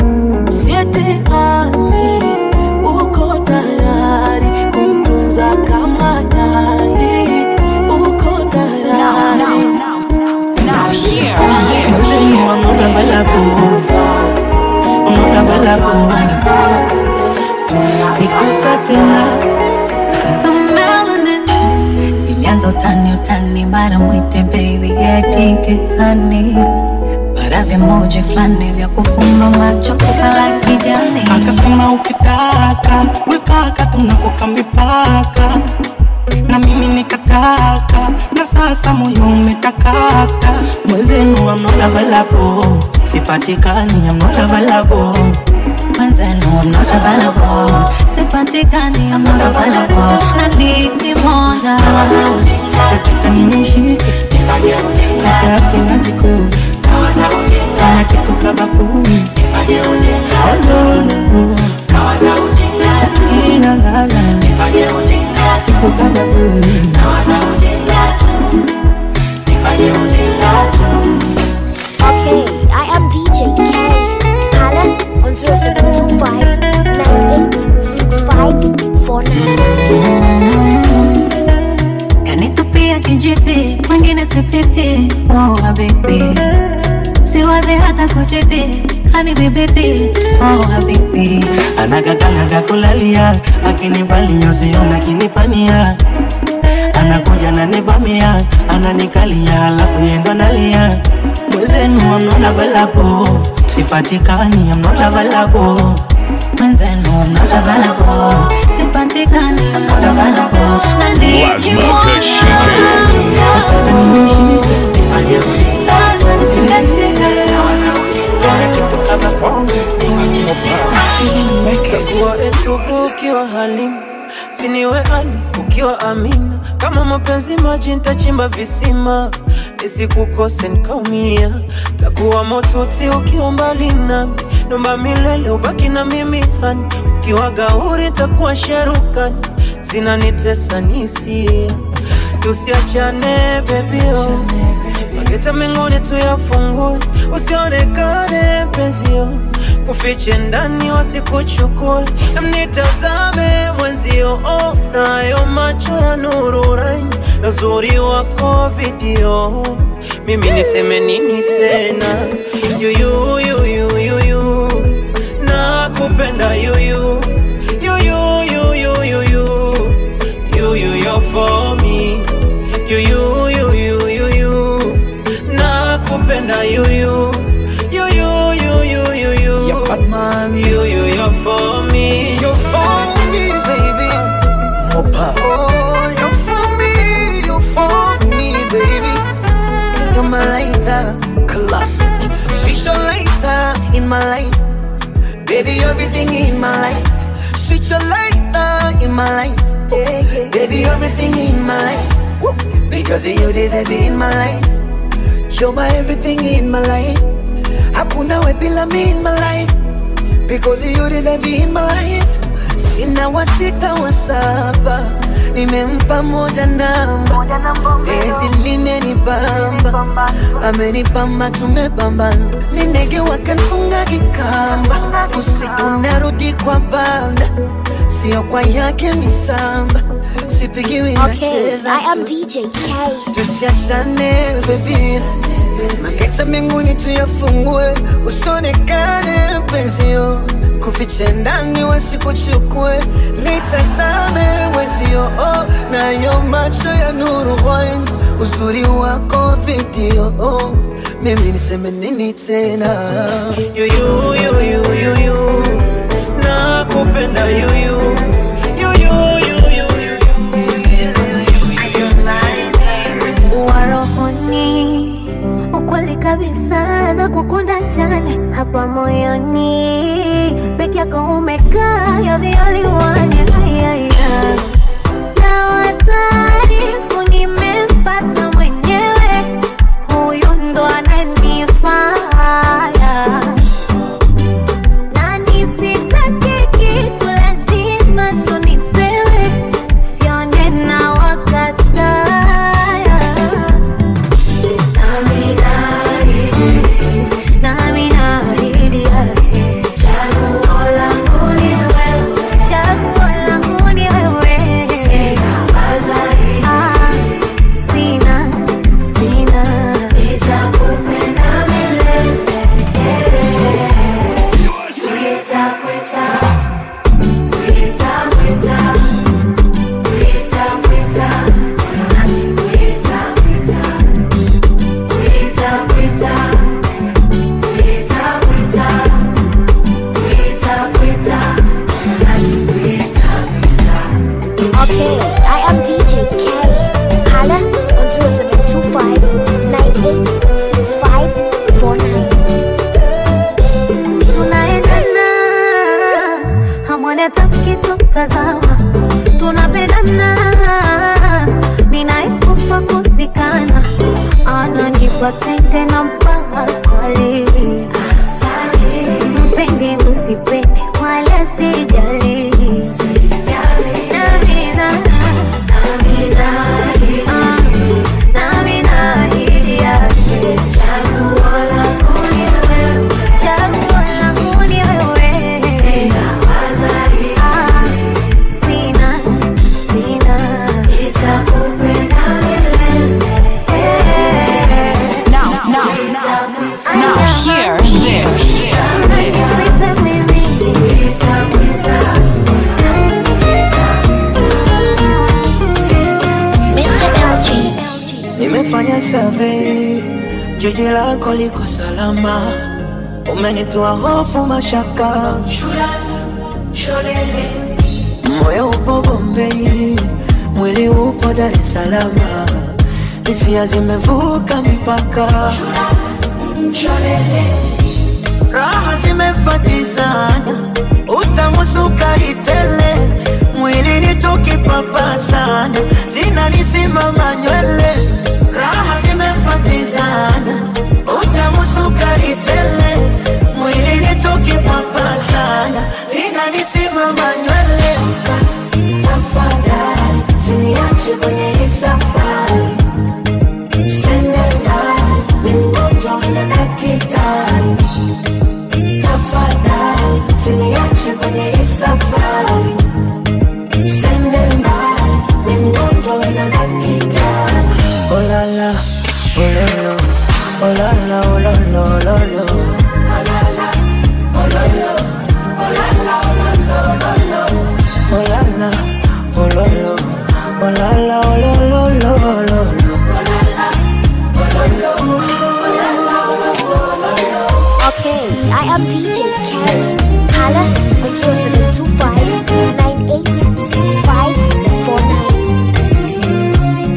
sietehani uko tayari kumtunza kama dai uko tayari Now, hear Listen, this. I'm not available. I'm not available. Nikusa tena ilianza utani utani mara mwite baby yetike hani mara vimoja fulani vya kufumba macho kupala kijani akasema ukitaka wekaka tunavuka mipaka na mimi nikataka na sasa moyo umetakata mwezenu I'm not available sipatikani I'm not available mwenzenu I'm not available sipatikani I'm not available na nikimwona nataka nimshike hata akina jiko kama kitu kabafuni alolo inalala kitu kabafuni Okay, I am DJ 0725 986549. kanitupia kijiti mwingine sipiti oh, habibi siwazi hata kuchiti kanidhibiti oh, habibi anakakanaga kulalia akinivalia usiona akinipania anakuja nanivamia ananikalia alafu yendo nalia mwezenu amnona valapo sipatikani amnona valapo mwenzenu mnota valapo sipatikani mnota valapo na Lazima Chagua etubu ukiwa halimu siniwe ani ukiwa amina kama mapenzi maji nitachimba visima nisikukose nikaumia takuwa motuti ukiwa mbali nami nomba milele ubaki na mimi hani ukiwa gauri takuwa sherukani zinanitesa nisia tusiachane bebio mageta mengine tuyafungue usionekane penzio kufiche ndani wasikuchukue mnitazame mwenzio oh, nayo macho ya nuru raini na uzuri wako video mimi niseme nini tena yuyu yuyu yuyu nakupenda yuyu yuyu yuyu yuyu yuyu you're for me yuyu yuyu yuyu nakupenda yuyu yuyu yuyu yuyu yuyu you're for me you're for me baby Mopa. Oh, you're for me, you're for me, baby. You're my lighter, classic. She's your lighter in my life. Baby, everything in my life. Switch your lighter in my life. Yeah, yeah. Baby, everything in my life. Because of you deserve it in my life. You're my everything in my life. Hakuna we bila me in my life. Because of you deserve it in my life. Sina wa sita wa saba. Nimempa moja namba. Penzi limenibamba. Amenibamba tumebambana. Ninege wakanfunga kikamba. Usiku narudi kwa banda. Sio kwa yake misamba. Sipigiwi Okay, nacheza I am tu. DJ K. tusiachane baby mageta mbinguni tuyafungue usionekane penzio kufiche ndani wasikuchukue nitazame wenzio oh, nayo macho ya nuru wine uzuri wako video oh, mimi niseme nini tena yuyu yuyu yuyu nakupenda yuyu yuyu yuyu wa rohoni, ukweli kabisa na kukunda jana hapa moyoni, peke yako umekaa, you're the only one, yeah, yeah, yeah. Na wataarifu nimempata mwenyewe, huyu ndo ananifaa na nisitake kitu lazima tunipewe, sione na wakataya. Nami naahidi yake, chaguo langu ni wewe, chaguo langu ni wewe. Ah, sina, sina. Nitakupenda milele. Okay, I am DJ K. Hala on 0725 986549. tunaendana hamwoni hata mkitutazama tunapendana ninaikufa kuzikana ananipa tende na mpaka swali mpende msipende wala sijali Namina, ah, namina ahidi yake chaguo langu ni wewe chaguo langu ni wewe lako liko salama, umenitoa hofu mashaka, moyo upo Bombei, mwili upo Dar es Salaam, hisia zimevuka mipaka, raha zimefatizana, utamusuka itele, mwilini tukipapasana, zinanisimama nywele, raha zimefatizana, utamusuka itele, mwilini tukipapasana, zinanisimama nywele. Tafadhali usiniache kwenye hii safari, usende mbali, mimi mgonjwa na daktari. Tafadhali usiniache kwenye hii safari, usende mbali, mimi mgonjwa na daktari. Oh la la, oh lo lo, oh la la, oh lo lo, oh lo lo. Oh la la, oh lo lo, oh la la, oh lo lo, oh lo lo. Oh la la, oh lo lo, oh la la, oh lo lo, lo lo lo. Okay, I am DJ K. Holla on 0725 986549.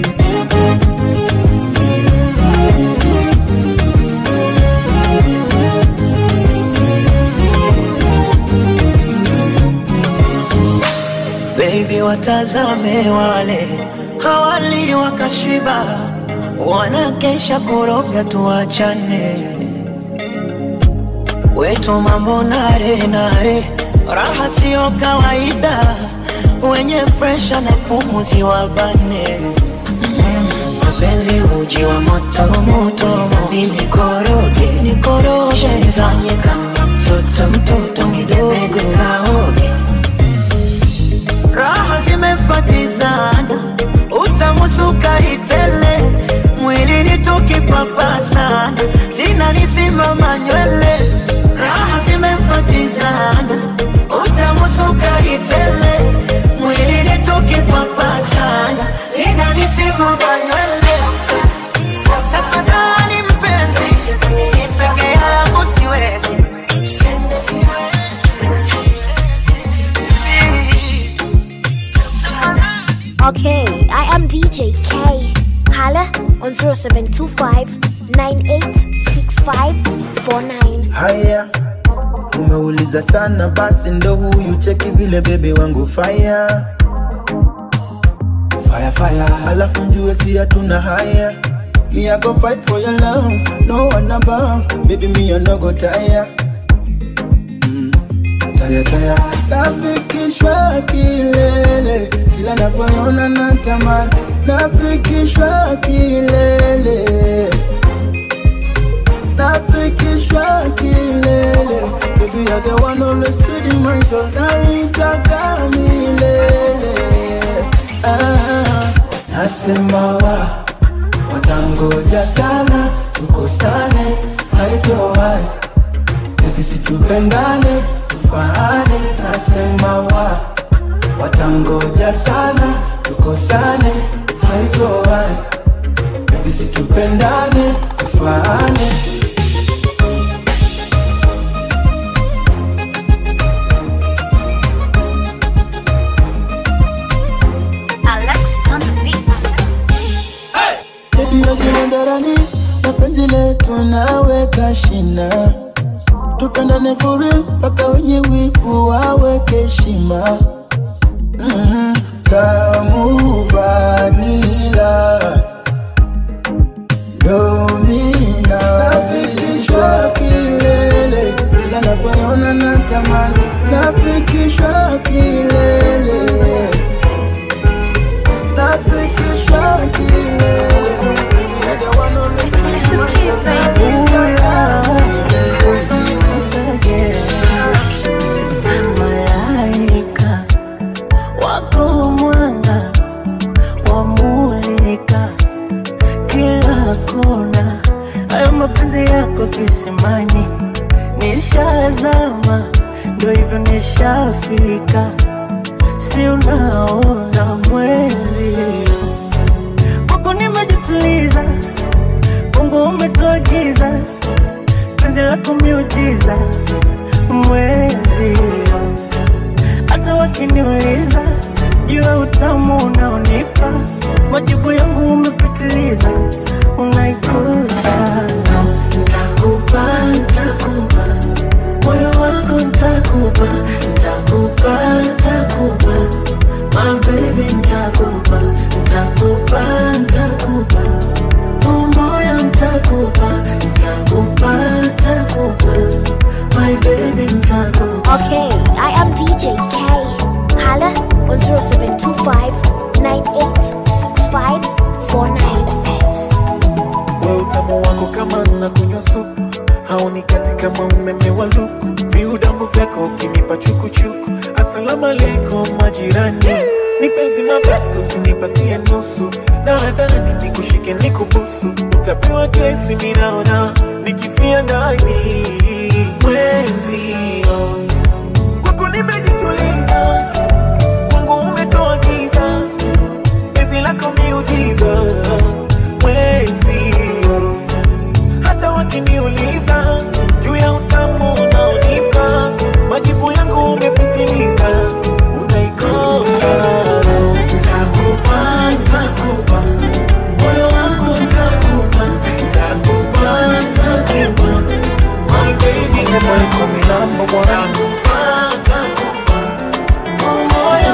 Baby, watazame wale hawali wakashiba, wanakesha kuroga, tuachane kwetu mambo nare nare, raha siyo kawaida, wenye presha na pumuzi wabane mapenzi uji wa moto moto, mimi nikoroge nikoroge, nifanye kama mtoto mtoto mdogo kaoge raha zimefatizana, utamusuka itele, mwilini tukipapasana, zinanisimama nywele. Raha zimefatizana, utamusuka itele, mwilini tukipapasana, zinanisimama nywele. Tafadhali mpenzi, peke yangu siwezi Okay, I am DJ K. Holla on 0725 986549. Haya, umeuliza sana, basi ndo huyu cheki vile bebe wangu fire fire fire, alafu mjue si hatuna haya. Me I go fight for your love, no one above, baby me I no go tire. Mm, tire tire, nafikishwa kilele, kila napoona natamani, nafikishwa kilele nafikishwa kilele Baby, you're the one always feeding my soul Nalitaka milele ah, Nasema wa Watangoja sana Tukosane Haitowai Baby, situpendane Tufaane Nasema wa Watangoja sana Tukosane Haitowai Baby, situpendane Tufaane Alexis on the beat. Baby, wazile ndarani na penzi letu naweka shina, tupendane for real mpaka wenye wivu waweke heshima. mm Tamu vanila domina, nafikishwa kilele, kila napoona natamani, nafikishwa kilele nafikishwa kilele You're the one always feeding my soul. Malaika wako mwanga wamulika kila kona, hayo mapenzi yako kisimani, nishazama, ndo hivyo nishafika, si unaona mwezi kwako nimejituliza wangu umetoa giza, penzi lako miujiza, mwezi hata wakiniuliza juu ya utamu unaonipa, majibu yangu umepitiliza, unaikuza ntakupa, ntakupa moyo wako ntakupa, ntakupa, ntakupa my baby ntakupa, ntakupa, ntakupa Oh, moyo ntakupa, ntakupa, ntakupa my baby ntakupa Okay, I am DJ K. Holla on 0725 986549. we utamu wako kama na kunywa supu haunikati kama umeme wa luku viudambu vyako ukinipa chukuchuku asalamu alaikum majirani nipenzi mabasu usinipatie nusu na hadharani nikushike nikubusu utapewa kesi minaona nikifia ndani mwenzio kwako nimejituliza kwangu umetoa giza penzi lako miujiza mwenzio hata wakiniuliza juu ya utamu unaonipa majibu yangu umepitiliza unaikosa Ntakupa, ntakupa, moyo wangu ntakupa, ntakupa, ntakupa, my baby ntakupa, ntakupa, ntakupa, oh, moyo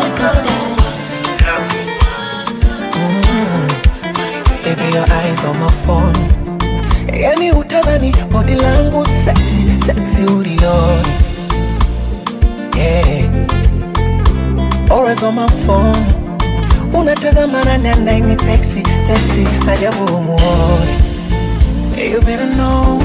Baby, your eyes on my phone. Yani utadhani body langu sexy, sexy ulioni. Yeah. Always on my phone. Unatazama nani anaini texi, texi, ajabu umuoni. You better know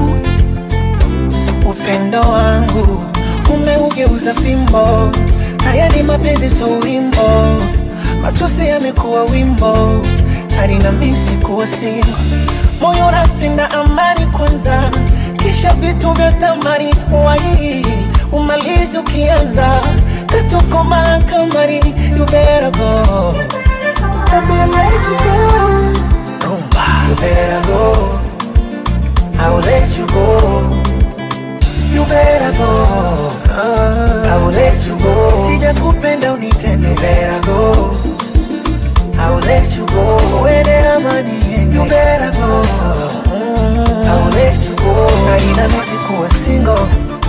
upendo wangu umeugeuza fimbo. Haya ni mapenzi so wimbo, matusi yamekuwa wimbo, hadi na misi kuwa singo. Moyo unapenda amani kwanza, kisha vitu vya thamani wai umalizi ukianza katuko mahakamani, you better go. Baby, I let you go. Rumba, you better go. I will let you go. You better go. I will let you go. Sijakupenda unitende. You better go. I will let you go. Uende amani yenge. You better go. I will let you go. Haina misi kuwa single.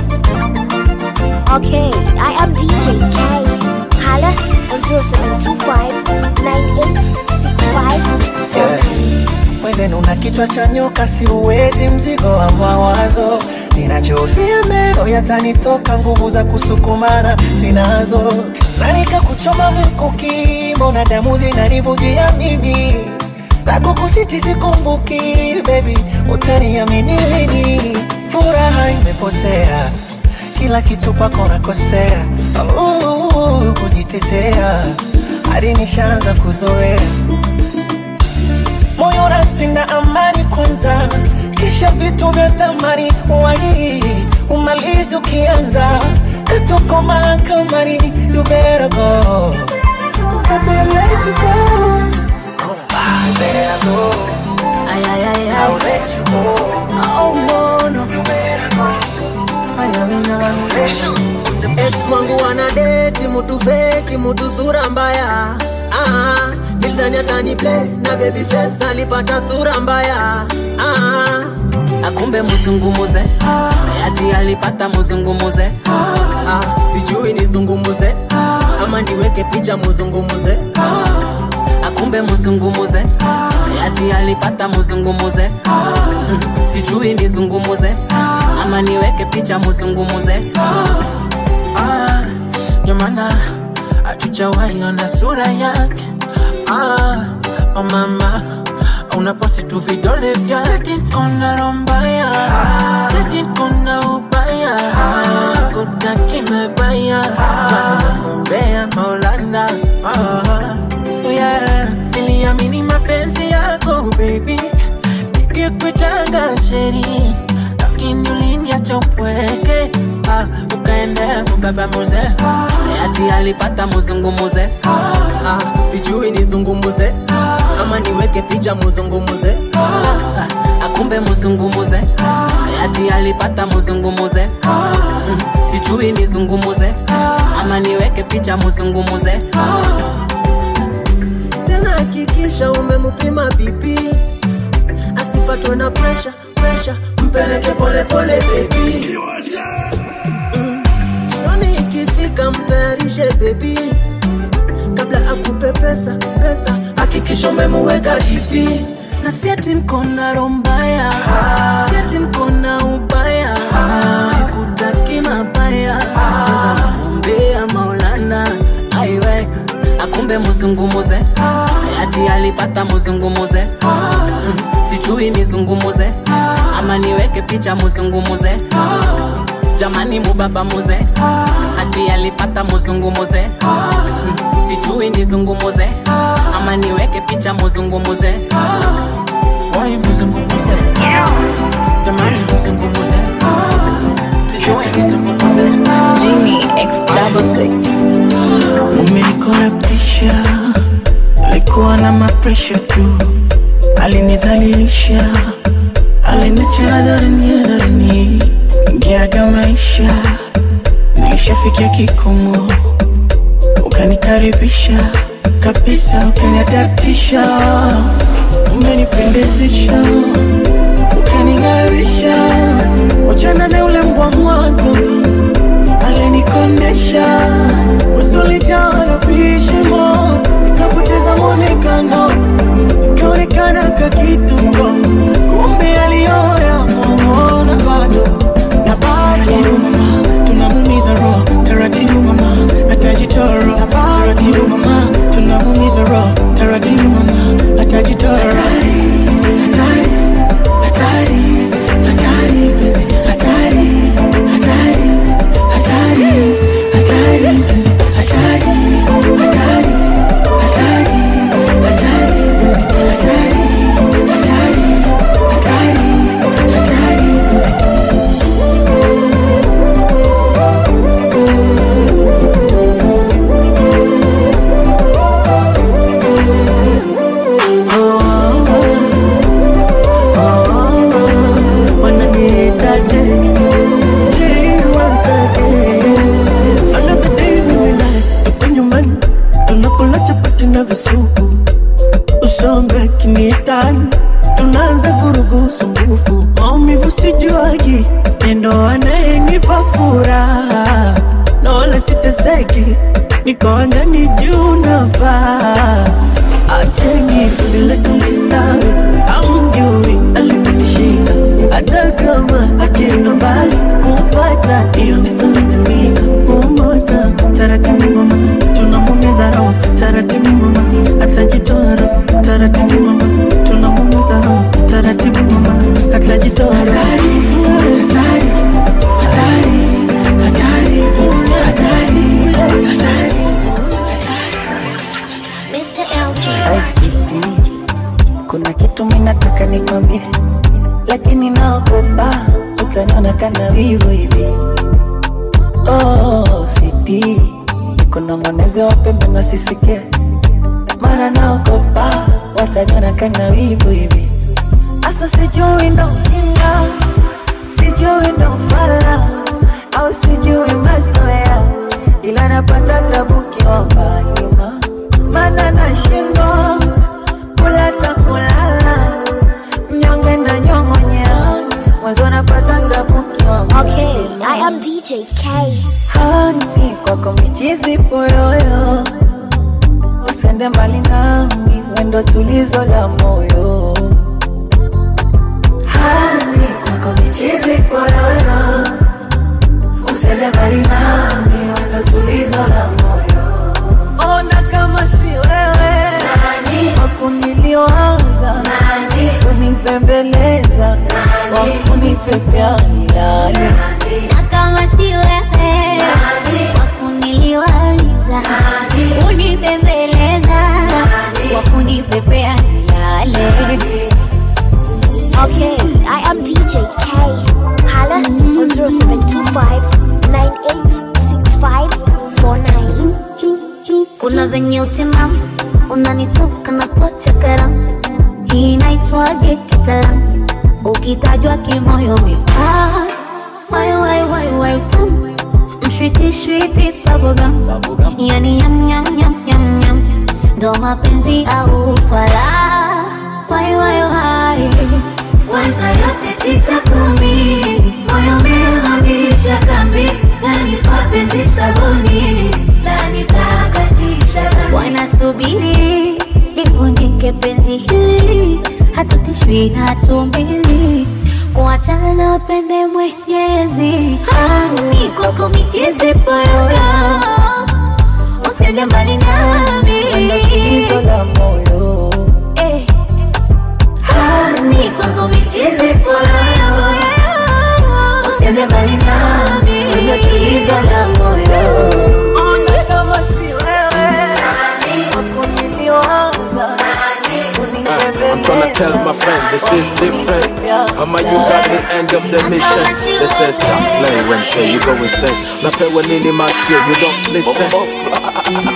Okay, I am DJ K. Holla on 0725 Mwenzenu una kichwa cha nyoka, si uwezi mzigo wa mawazo. Ninachofia meno yatanitoka, nguvu za kusukumana sinazo, na nikakuchoma mkuki, mbona damu zinanivujia mimi na kukushiti sikumbuki, baby, utaniamini lini? Furaha imepotea, kila kitu kwako nakosea, uh, kujitetea hadi nishaanza kuzoea moyo unapenda amani kwanza, kisha vitu vya thamani wai umalizi ukianza katuko mahakamani, you better go. Baby, I let you go. You better go. Ay, ay, ay, ay. I'll let you go. Oh, no, no. You better go. Ay, ay, ay. ex wangu wanadeti mutu feki mutu sura mbaya ah, nilidhani atani play na baby face alipata sura mbaya ah, akumbe muzungumuze ati alipata muzungumuze ah, sijui nizungumuze ama niweke picha muzungumuze akumbe muzungumuze ati alipata muzungumuze Mm, sijui nizungumuze ama niweke picha muzungumuze Ah, ndio maana hatujawahi ona sura yake ah, oh mama unaposti tu vidole vyake kona rombaya seti kona ubaya kutaki mebaya kumbea maulana ah, yeah. niliamini mapenzi yako baby nikikwitanga sheri lakini uliniacha upweke ah, ukaenda mubaba muze ati alipata muzungumuze ah, sijui nizungumuze ama niweke picha muzungumuze Ah, akumbe muzungumuze hayati alipata muzungumuze Mm, sijui nizungumuze ama niweke picha muzungumuze tena hakikisha umemupima bipi asipatwe na presha presha mpeleke polepole bebi Mm, jioni ikifika mtayarishe bebi kabla akupe pesa pesa hakikisha umemuweka dipi na sieti mkona rombaya sieti mkona ubaya sikutaki mabaya eza nakumbea maulana aiwe akumbe muzungumuze hayati alipata muzungumuze Mm, sijui nizungumuze ama niweke picha muzungumuze jamani mubaba muze hati alipata muzungumuze Mm, sijui nizungumuze ama niweke picha muzungumuze Wai muzungumuze jamani muzungumuze sijui nizungumuze Genie X double six. umenikorabtisha alikuwa na mapresha tu alinidhalilisha aliniacha dharani dharani ngeaga maisha nilishafikia kikomo ukanikaribisha kabisa ukaniadatisha umenipendezesha ukaning'arisha wachana na ule mbwa mwanzoni alinikondesha usulijaa na vishimo nikapoteza mwonekano ikaonekana kakituko kumbe aliyoya momona bado na bado mama tunamumiza roho taratibu mama atajitoro taratibu mama tunamumiza roho taratibu mama atajitoro hatari hatari hatari penzi hatari hatari hatari hatari penzi hatari hatari hatari hatari penzi hatari hatari hatari hatari wananiitaje Tuko nyumbani tunakula chapati na visupu usombe kiniitani tunaanza vurugu usumbufu maumivu sijuagi nendo anayenipa furaha na wala siteseki nikoanjani juu na paa acheni vile tulistawi amjui aliponishika hata kama akienda mbali kumfata hiyo nitalazimika umoja taratibu mama tunamumiza roho taratibu mama atajitoa roho taratibu mama tunamumiza roho taratibu mama atajitoa roho hatari hatari hatari hatari hatari Mr. LG. ICT. Kuna kitu minataka nikwambie, lakini naogopa utaniona kana wivu hivi. Oh, sweetie, nikunong'oneze wapembe nasisikie, mara naogopa wataniona kana wivu hivi. Asa sijui ndo ujinga, sijui ndo ufala, au sijui mazoea, ila napata tabu kiwa nyuma, maana nashindwa kula ta kulala, mnyonge na nyong'onyea, mwanzo napata tabu kiwa Okay, I am DJ K. hani kwako michizi poyoyo, usende mbali nami, wendo tulizo la moyo. Hani kwako michizi poyoyo, usende mbali nami, wendo tulizo la moyo. Ona kama si wewe wakunilioanza kunipembeleza wakunipepea nilale na kama si wewe wakuniliwaza kunibembeleza wakunipepea nilale Okay, I am DJ K. Hala on 0725 986549. kuna venye utimamu unanitoka na pocha karamu hii inaitwaje kitaalamu ukitajwa kimoyo mipaa wai wai wai wai tamu mshwiti shwiti bubblegum yani yam yam yam yam yam ndo mapenzi au fala wai wai wai kwanza yote tisa kumi moyo umehamisha kambi nani mapenzi sabuni lani takatisha dhambi. wanasubiri livunjike penzi hili hatutishwi na tumbili kuachana na pende mwenyezi hani kwako michezi poyoyo usiende mbali nami la moyo Eh. hani kwako michezi poyoyo usiende mbali nami ndio tulizo la moyo Ona kama si wewe wako nilioanza I'm tryna tell my friend this is different. Ama you got the end of the mission. They say stop playing when say you go insane. Napewa nini masikio, you don't listen.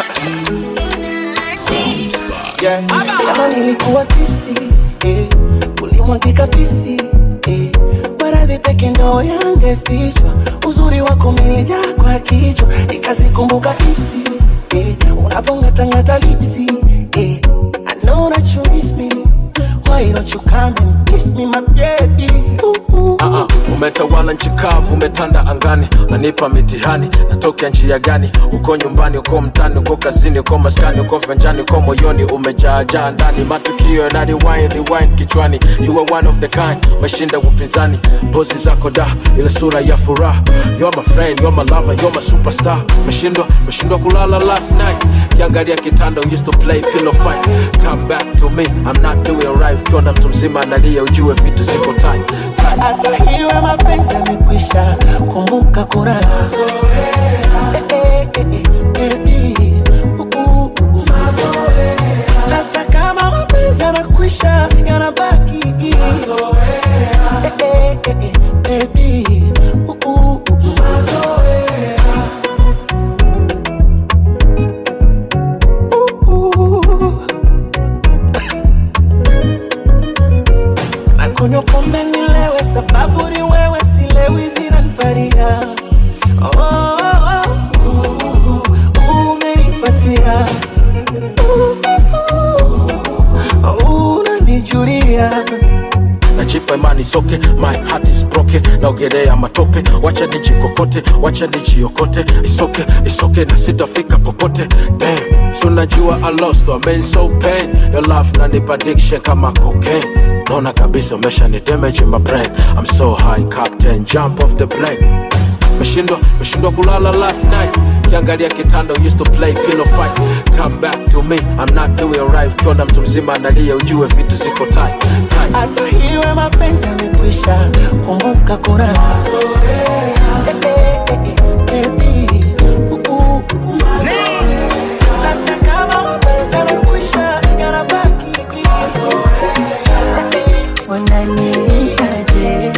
yeah. Kama nilikuwa tipsi eh, ulimwagika pisi eh, maradhi peke ndo yangefichwa, uzuri wako umenijaa kwa kichwa, nikazikumbuka ipsi eh, unavongatangata lipsi eh, I know that you miss me, why don't you come and kiss me my baby ooh, ooh. Uh-uh. Umetawala nchi kavu, umetanda angani, nanipa mitihani, natokea njia gani? Uko nyumbani, uko mtani, uko kazini, uko maskani, uko venjani, uko moyoni, umejaajaa ndani, matukio yana rewind, rewind kichwani. You are one of the kind, umeshinda upinzani, pozi zako da, ile sura ya furaha. You're my friend, you're my lover, you're my superstar. Umeshindwa, umeshindwa kulala last night, kiangalia kitanda, used to play pillow fight. Come back to me, I'm not doing right. Ukiona mtu mzima analia, ujue vitu ziko tight. tight. hata hiwe mapenzi yamekwisha, kumbuka kuna Eh, eh, eh, eh, baby. Uh, uh, uh, uh. hata kama mapenzi yanakwisha yanabaki Eh, eh, eh, eh, baby. Uh, uh, uh, uh. Uh, uh. nakunywa pombe nilewe, sababu ni wewe, silewi zinaniparia oh, oh, oh, uh, umenipatia uh, uh, unanijulia najipa imani soke my heart is broken naogelea matope wacha nijikokote wacha nijiokote isoke isoke na sitafika popote damn so najua i lost I mean so pain your love nanipa addiction kama cocaine naona kabisa umesha ni damage in my brain i'm so high captain jump off the plane meshindwa meshindwa kulala last night kiangalia kitanda used to play pillow fight come back to me i'm not doing right ukiona mtu mzima analia ujue vitu ziko tight tight hata hiwe mapenzi yamekwisha, kumbuka kuna Eh, eh, eh, eh, baby. Uh, uh, uh. Hata kama mapenzi yanakwisha, yanabaki wananiitaje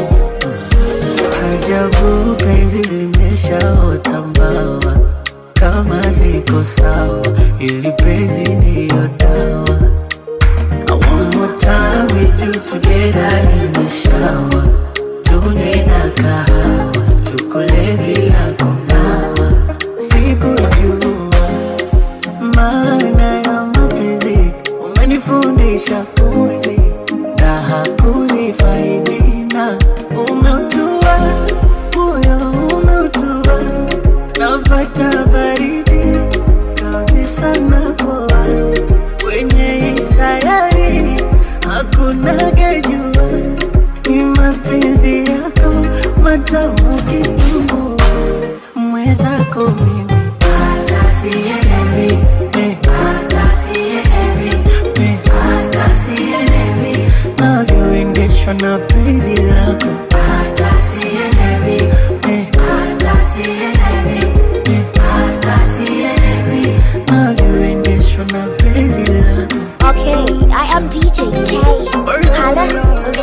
ajabu penzi limeshaota mbawa kama ziko sawa ili penzi niyo dawa I want more time with you together in the shower tunywe na kahawa tukule bila kunawa sikujua maana ya mapenzi umenifundisha kuzi raha kuzifaidi na umeutua moyo umeutua napata baridi kabisa napoa kwenye hii sayari hakuna gejua ni mapenzi yako matamu kitungu mwezako mimi hata sielewi eh, hata sielewi eh, hata sielewi navyoendeshwa na penzi lako hata sielewi eh, hata sielewi eh, hata sielewi navyoendeshwa na penzi lako Okay, I am DJ K. Hala on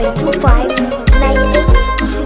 0725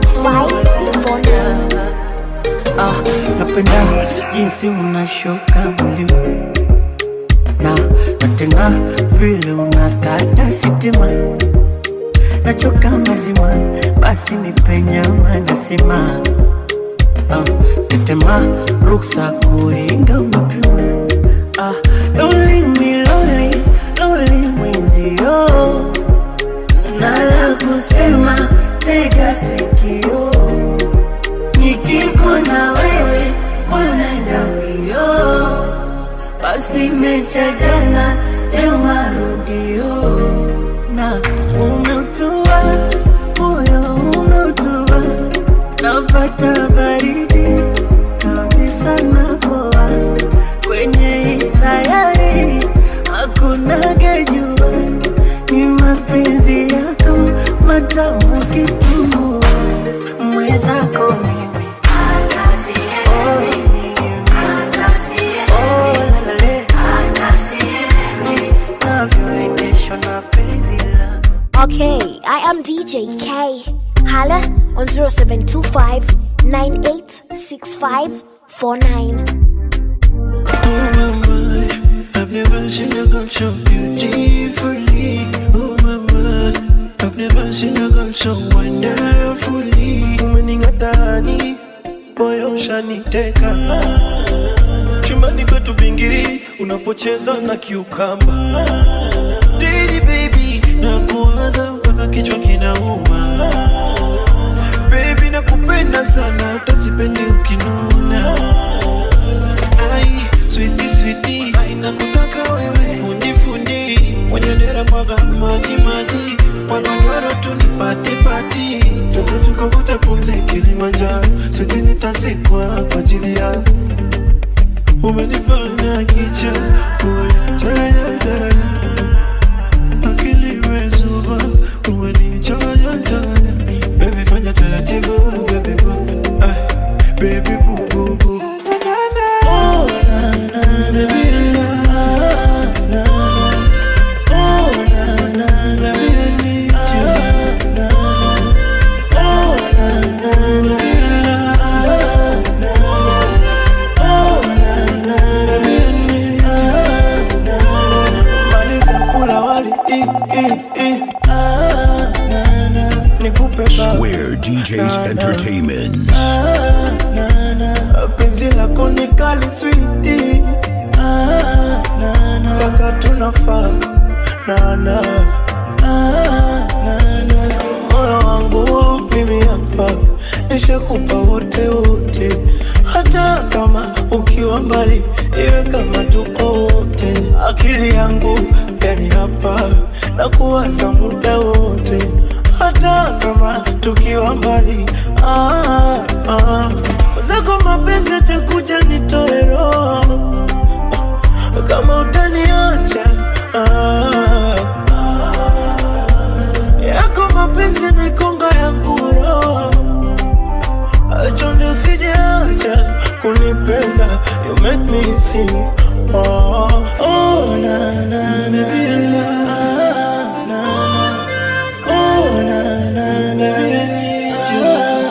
986549. ah, napenda jinsi unashuka mlima na na tena vile unakata sitima nachoka mazima basi nipe nyama nasima ah, tetema ruksa kuringa umepima ah, loli mi loli loli mwenzio nala kusema tega sikio nikiko na wewe unaenda mbio basi mecha jana leo marudio na umeutua moyo umeutua napata baridi kabisa napoa kwenye hii sayari hakuna gejua ni mapenzi yako matamu kitumbua mwezako mimi navyoendeshwa na penzi lako Okay, I am DJ K. Holla on 0725 986549. I've never seen a girl so beautifully. Oh mama, I've never seen a girl so wonderfully. Umening'atani, moyo ushaniteka. Chumbani kwetu bingiri, unapocheza na kiukamba. Daily baby, nakuwaza mpaka kichwa kinauma. Baby nakupenda sana, hata sipendi ukinuna. Ai, sweetie sweetie, ai nakutaka wewe fundi fundi, mwenye dera mwaga maji maji, mwagodoro tu ni pati pati, twende tukavuta pumzi Kilimanjaro, sweetie nitazikwa kwa ajili yako. Umenifanya kicha, umenichanya chanya, akili imezuba, umenichanya chanya, baby fanya taratibu, baby boo, ay, baby boo boo boo. Oh, na, na, na, na, na, oh, na, na, na, I need you. Na, na, oh, na, na, na, na, oh, na, na, na, I need you. Maliza kula wali, i, i, i, ah, na, na, nikupe baba. Square DJs Entertainment. na, na. penzi lako ni kali switi mpaka tunafaa nana moyo wangu mimi hapa nishakupa wote wote hata kama ukiwa mbali iwe kama tuko wote akili yangu yani hapa na kuwaza muda wote hata kama tukiwa mbali ah, ah. zako mapenzi atakuja nitoe roho kama utaniacha ah, yako mapenzi naikonga yangu roho chonde usijeacha kunipenda you make me sing oh, oh, na, na, na, na, na, oh, na, na, na, I need you.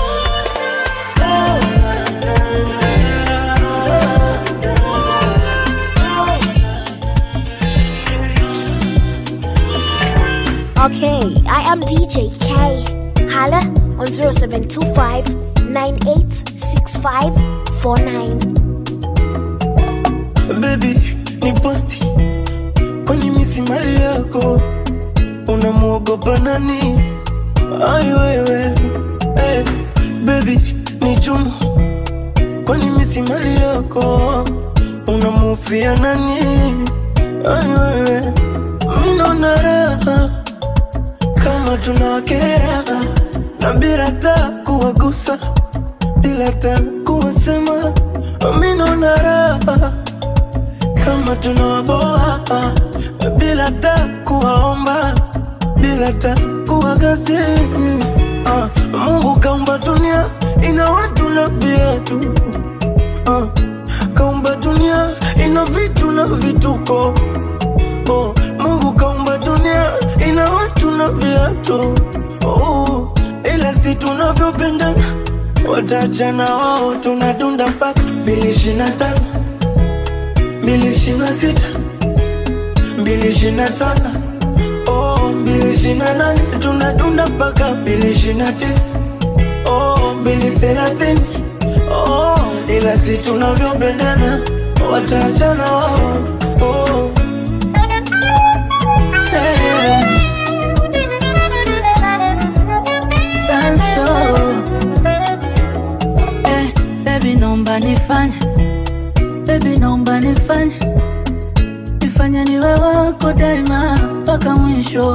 Okay, I am DJ K. Holla on 0725 986549. baby ni posti kwani misi mali yako unamwogopa nani ai wewe hey, baby ni chumu kwani misi mali yako unamufia nani ai wewe minona raha kama tunawakera na bila ta kuwagusa bila ta kuwasema minona raha kama tunawaboa bila ta kuwaomba bila ta kuwagazi ah, Mungu kaumba dunia ina watu na viatu ah, kaumba dunia ina vitu na vituko oh, Mungu kaumba dunia ina watu na viatu oh, ila si tunavyopendana watachana wao tunadunda mpaka mbili ishirini na tano mbili ishirini na sita mbili ishirini na saba oh, mbili ishirini na nane tunadunda mpaka mbili ishirini na tisa oh, mbili thelathini oh, ila si tunavyopendana wataachana wao oh. Tanso. Eh, baby naomba nifanye baby naomba nifanye nifanye niwe wako daima mpaka mwisho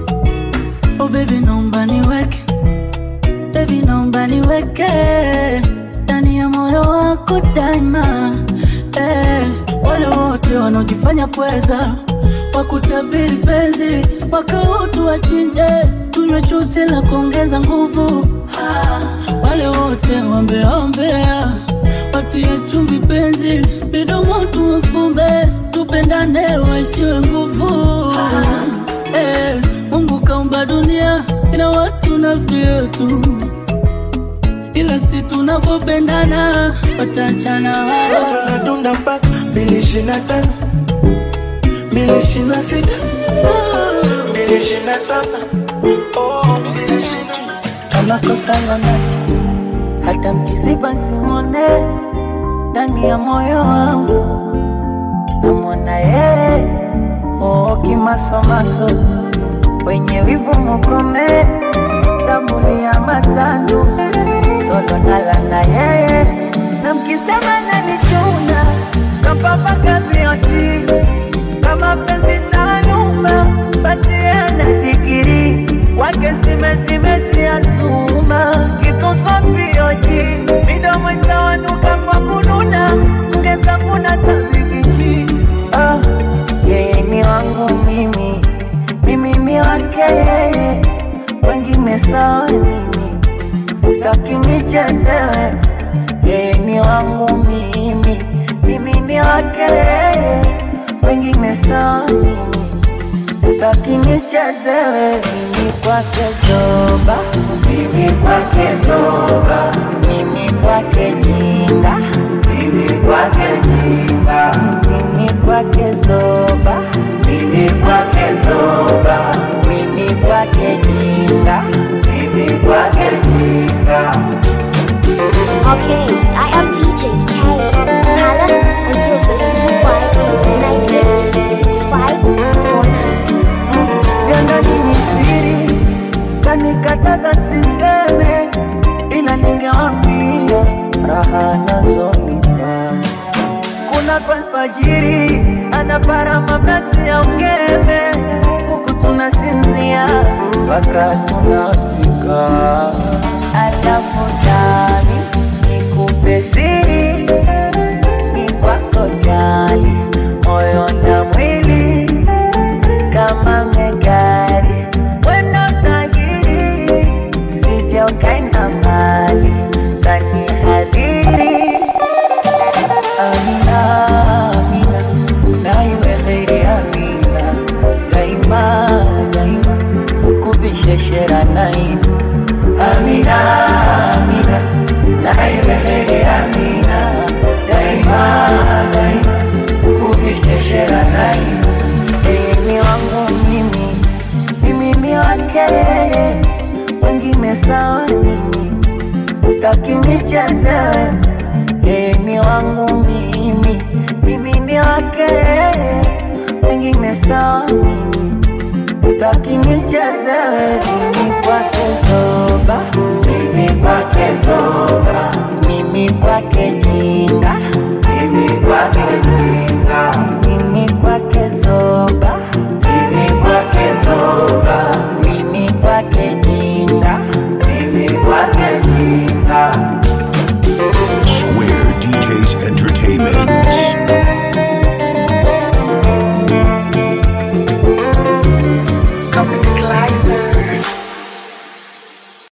oh baby naomba niweke baby naomba niweke ndani ya moyo wako daima eh, wale wote wanaojifanya pweza wakutabiri penzi wakautu wachinje tunywe chuzi la kuongeza nguvu ah, wale wote wambeombea watie chumvi penzi midomo tuwafumbe tupendane waishiwe nguvu ah, eh, mungu kaumba dunia ina watu na vyetu ila si tunavyopendana watachana wao tunadunda mpaka mbili ishirini na tano mbili ishirini na sita mbili ishirini na saba oh, mbili ishirini na kama kosa lolote, hata mkiziba simone ndani ya moyo wangu, namwona yeye oo kimasomaso, wenye wivu mukome, tambulia matandu solo nala na yeye, na mkisema nanichuna kampapaka vioti kama penzi taaluma, basi ana digiri kwake zimezimeziazuma kitoswapioji midomo itawanuka kwa kununa ngezanguna tabigiji ah, yeye ni wangu mimi mimi ni wake yeye wengine sawa nini staki nichezewe yeye ni wangu mimi mimi ni wake yeye wengine sawa nini staki nichezewe mimi kwake zoba mimi kwake zoba mimi kwake jinga mimi kwake jinga mimi kwake zoba mimi kwake zoba mimi kwake jinga mimi kwake jinga Okay, I am DJ K. Hala on 0725 vyanda nini siri kanikataza siseme ila ningewambia raha nazonipa kuna kwa alfajiri anaparama mnazi ya ungeme huku tunasinzia mpaka tunafika alafu jali nikupe siri ni kwako jali moyo na mwili kama megari wendo tajiri sije ukaenda mbali tani hadhiri amina amina na iwe kheri amina daima daima kubisheshera naina amina amina na iwe kheri amina daima daima kubisheshera naina yeye ni wangu mimi, mimi ni wake yeye, wengine sawa nini, staki nichezewe. Yeye ni wangu mimi, mimi ni wake yeye, wengine sawa nini, staki nichezewe. Mimi kwake zoba, mimi kwake zoba, mimi kwake jinga, mimi kwake jinga, mimi kwake zoba, mimi kwake zoba, mimi kwake jinga, mimi kwake jinga. Square DJs Entertainment.